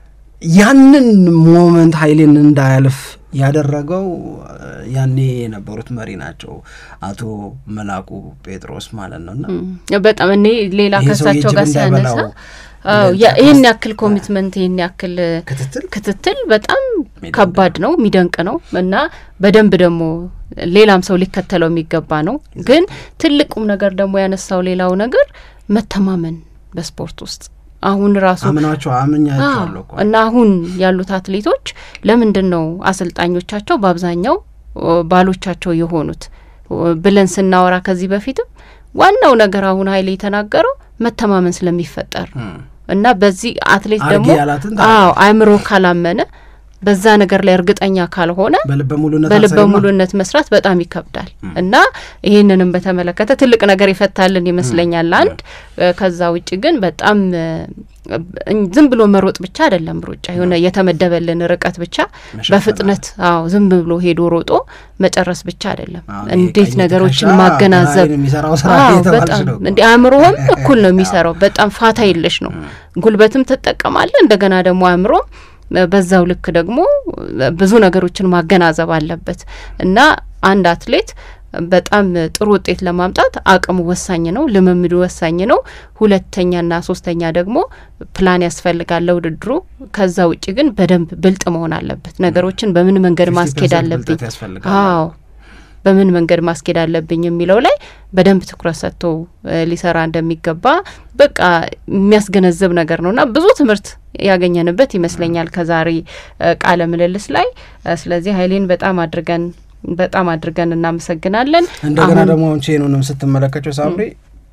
ያንን ሞመንት ሀይሌን እንዳያልፍ ያደረገው እ፣ ያኔ የነበሩት መሪ ናቸው አቶ መላኩ ጴጥሮስ ማለት ነው። እና በጣም እኔ ሌላ ይሄ ሰው ከሳቸው የጅብ ጋር ሲያነሳ እንዳይበላው አዎ ብለን ያ- ይህን ጠቅስ- ያክል ኮሚትመንት ይህን ያክል ክትትል ክትትል በጣም የሚደንቅ ከባድ ነው፣ የሚደንቅ ነው እና በደንብ ደግሞ ሌላም ሰው ሊከተለው የሚገባ ነው። ግን ትልቁም ነገር ደግሞ ያነሳው ሌላው ነገር መተማመን በስፖርት ውስጥ አሁን ራሱ አምናቸው አምኛቸዋለሁ እኮ እና አሁን ያሉት አትሌቶች ለምንድን ነው አሰልጣኞቻቸው በአብዛኛው ኦ፣ ባሎቻቸው የሆኑት ኦ፣ ብለን ስናወራ ከዚህ በፊትም ዋናው ነገር አሁን ሀይሌ የተናገረው መተማመን ስለሚፈጠር ነው። እም። እና በዚህ አትሌት አርጌ ደግሞ ያላትን አዎ አእምሮ ካላመነ በዛ ነገር ላይ እርግጠኛ ካልሆነ በልበ ሙሉነት በልበ አልሰሪማ? ሙሉነት መስራት በጣም ይከብዳል እና ይህንንም በተመለከተ ትልቅ ነገር ይፈታልን ይመስለኛል። አንድ እ፣ ከዛ ውጭ ግን በጣም እ፣ እኝ- ዝም ብሎ መሮጥ ብቻ አይደለም ሩጫ የሆነ የተመደበልን ርቀት ብቻ መሸፈን በፍጥነት አዎ ዝም ብሎ ሄዶ ሮጦ መጨረስ ብቻ አይደለም። አዎ፣ እንዴት ቀኝ ነገሮችን ትከሻ ማገናዘብ ግራዬን የሚሰራው ስራ አዎ እየተባልሽ በጣም ነው እኮ። እንዲ አእምሮህም እኩል ነው የሚሰራው። በጣም ፋታ የለሽ ነው። ጉልበትም ትጠቀማለህ እንደገና ደግሞ አእምሮም በዛው ልክ ደግሞ ብዙ ነገሮችን ማገናዘብ አለበት እና አንድ አትሌት በጣም ጥሩ ውጤት ለማምጣት አቅሙ ወሳኝ ነው፣ ልምምዱ ወሳኝ ነው። ሁለተኛና ሶስተኛ ደግሞ ፕላን ያስፈልጋል ለውድድሩ። ከዛ ውጭ ግን በደንብ ብልጥ መሆን አለበት። ነገሮችን በምን መንገድ 50% ማስኬድ አለብኝ ብልጠት ያስፈልጋል። አዎ በምን መንገድ ማስኬድ አለብኝ የሚለው ላይ በደንብ ትኩረት ሰጥቶ እ፣ ሊሰራ እንደሚገባ በቃ የሚያስገነዝብ ነገር ነው እና ብዙ ትምህርት ያገኘንበት ይመስለኛል ከዛሬ እ፣ ቃለ ምልልስ ላይ እ፣ ስለዚህ ሀይሌን በጣም አድርገን በጣም አድርገን እናመሰግናለን። እንደገና አሁን ደግሞ አሁን ቼኑንም ስትመለከቸው ሳምሪ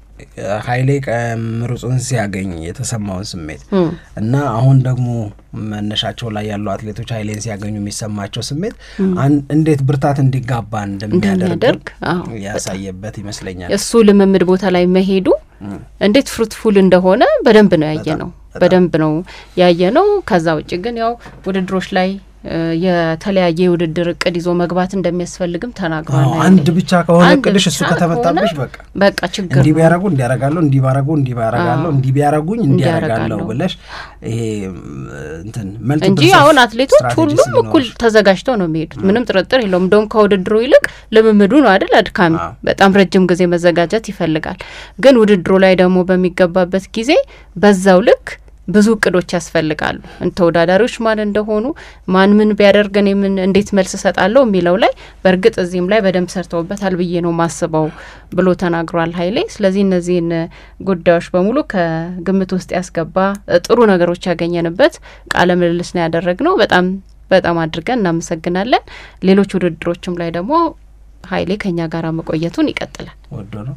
ሀይሌ ምሩጽን ሲያገኝ የተሰማውን ስሜት እም፣ እና አሁን ደግሞ መነሻቸው ላይ ያሉ አትሌቶች ሀይሌን ሲያገኙ የሚሰማቸው ስሜት አን- እንዴት ብርታት እንዲጋባ እንደሚያደርግ እንደሚያደርግ አዎ ያሳየበት ይመስለኛል። እሱ ልምምድ ቦታ ላይ መሄዱ እንዴት ፍሩትፉል እንደሆነ በደንብ ነው ያየ ነው በደንብ ነው ያየ ነው። ከዛ ውጭ ግን ያው ውድድሮች ላይ የተለያየ የውድድር እቅድ ይዞ መግባት እንደሚያስፈልግም ተናግሯል። አንድ ብቻ ከሆነ እቅድሽ እሱ ከተመጣብሽ በቃ በቃ ችግር እንዲህ ቢያረጉ እንዲያረጋለሁ እንዲህ ባረጉ እንዲህ ባረጋለሁ እንዲህ ቢያረጉኝ እንዲያረጋለሁ ብለሽ ይሄ እንትን እንጂ አሁን አትሌቶች ሁሉም እኩል ተዘጋጅተው ነው የሚሄዱት። ምንም ጥርጥር የለውም። እንደውም ከውድድሩ ይልቅ ልምምዱ ነው አይደል አድካሚ፣ በጣም ረጅም ጊዜ መዘጋጀት ይፈልጋል። ግን ውድድሩ ላይ ደግሞ በሚገባበት ጊዜ በዛው ልክ ብዙ እቅዶች ያስፈልጋሉ። ተወዳዳሪዎች ማን እንደሆኑ ማን ምን ቢያደርግ እኔ ምን እንዴት መልስ እሰጣለሁ የሚለው ላይ በእርግጥ እዚህም ላይ በደንብ ሰርተውበታል ብዬ ነው ማስበው ብሎ ተናግሯል ኃይሌ። ስለዚህ እነዚህን ጉዳዮች በሙሉ ከግምት ውስጥ ያስገባ ጥሩ ነገሮች ያገኘንበት ቃለ ምልልስ ነው ያደረግነው። በጣም በጣም አድርገን እናመሰግናለን። ሌሎች ውድድሮችም ላይ ደግሞ ኃይሌ ከኛ ጋር መቆየቱን ይቀጥላል። ወዶ ነው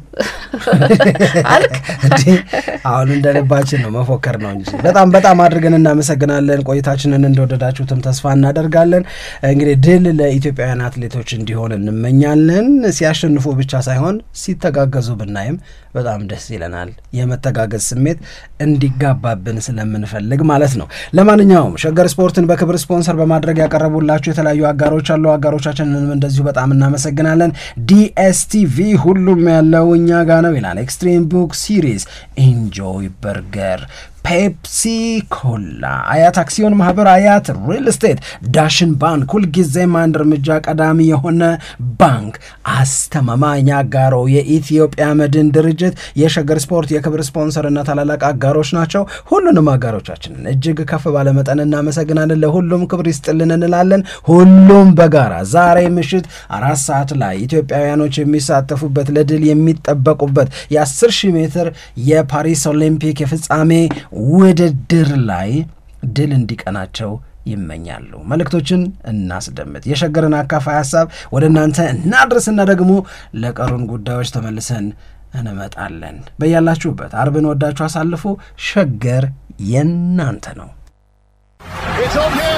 አልክ አሁን እንደ ልባችን ነው መፎከር ነው እንጂ። በጣም በጣም አድርገን እናመሰግናለን። ቆይታችንን እንደወደዳችሁትም ተስፋ እናደርጋለን። እንግዲህ ድል ለኢትዮጵያውያን አትሌቶች እንዲሆን እንመኛለን። ሲያሸንፉ ብቻ ሳይሆን ሲተጋገዙ ብናይም በጣም ደስ ይለናል። የመተጋገዝ ስሜት እንዲጋባብን ስለምንፈልግ ማለት ነው። ለማንኛውም ሸገር ስፖርትን በክብር ስፖንሰር በማድረግ ያቀረቡላችሁ የተለያዩ አጋሮች አሉ። አጋሮቻችንንም እንደዚሁ በጣም እናመሰግናለን። ዲኤስቲቪ ሁሉም ያለው እኛ ጋ ነው ይላል። ኤክስትሪም ቡክ ሲሪዝ፣ ኢንጆይ በርገር ፔፕሲ ኮላ፣ አያት አክሲዮን ማህበር፣ አያት ሪል ስቴት፣ ዳሽን ባንክ፣ ሁልጊዜም አንድ እርምጃ ቀዳሚ የሆነ ባንክ፣ አስተማማኝ አጋሮ የኢትዮጵያ መድን ድርጅት፣ የሸገር ስፖርት የክብር ስፖንሰርና ታላላቅ አጋሮች ናቸው። ሁሉንም አጋሮቻችንን እጅግ ከፍ ባለ መጠን እናመሰግናለን። ለሁሉም ክብር ይስጥልን እንላለን። ሁሉም በጋራ ዛሬ ምሽት አራት ሰዓት ላይ ኢትዮጵያውያኖች የሚሳተፉበት ለድል የሚጠበቁበት የ10 ሺህ ሜትር የፓሪስ ኦሊምፒክ የፍጻሜ ውድድር ላይ ድል እንዲቀናቸው ይመኛሉ። መልእክቶችን እናስደምጥ። የሸገርን አካፋይ ሀሳብ ወደ እናንተ እናድርስና ደግሞ ለቀሩን ጉዳዮች ተመልሰን እንመጣለን። በያላችሁበት አርብን ወዳችሁ አሳልፉ። ሸገር የእናንተ ነው። It's on here.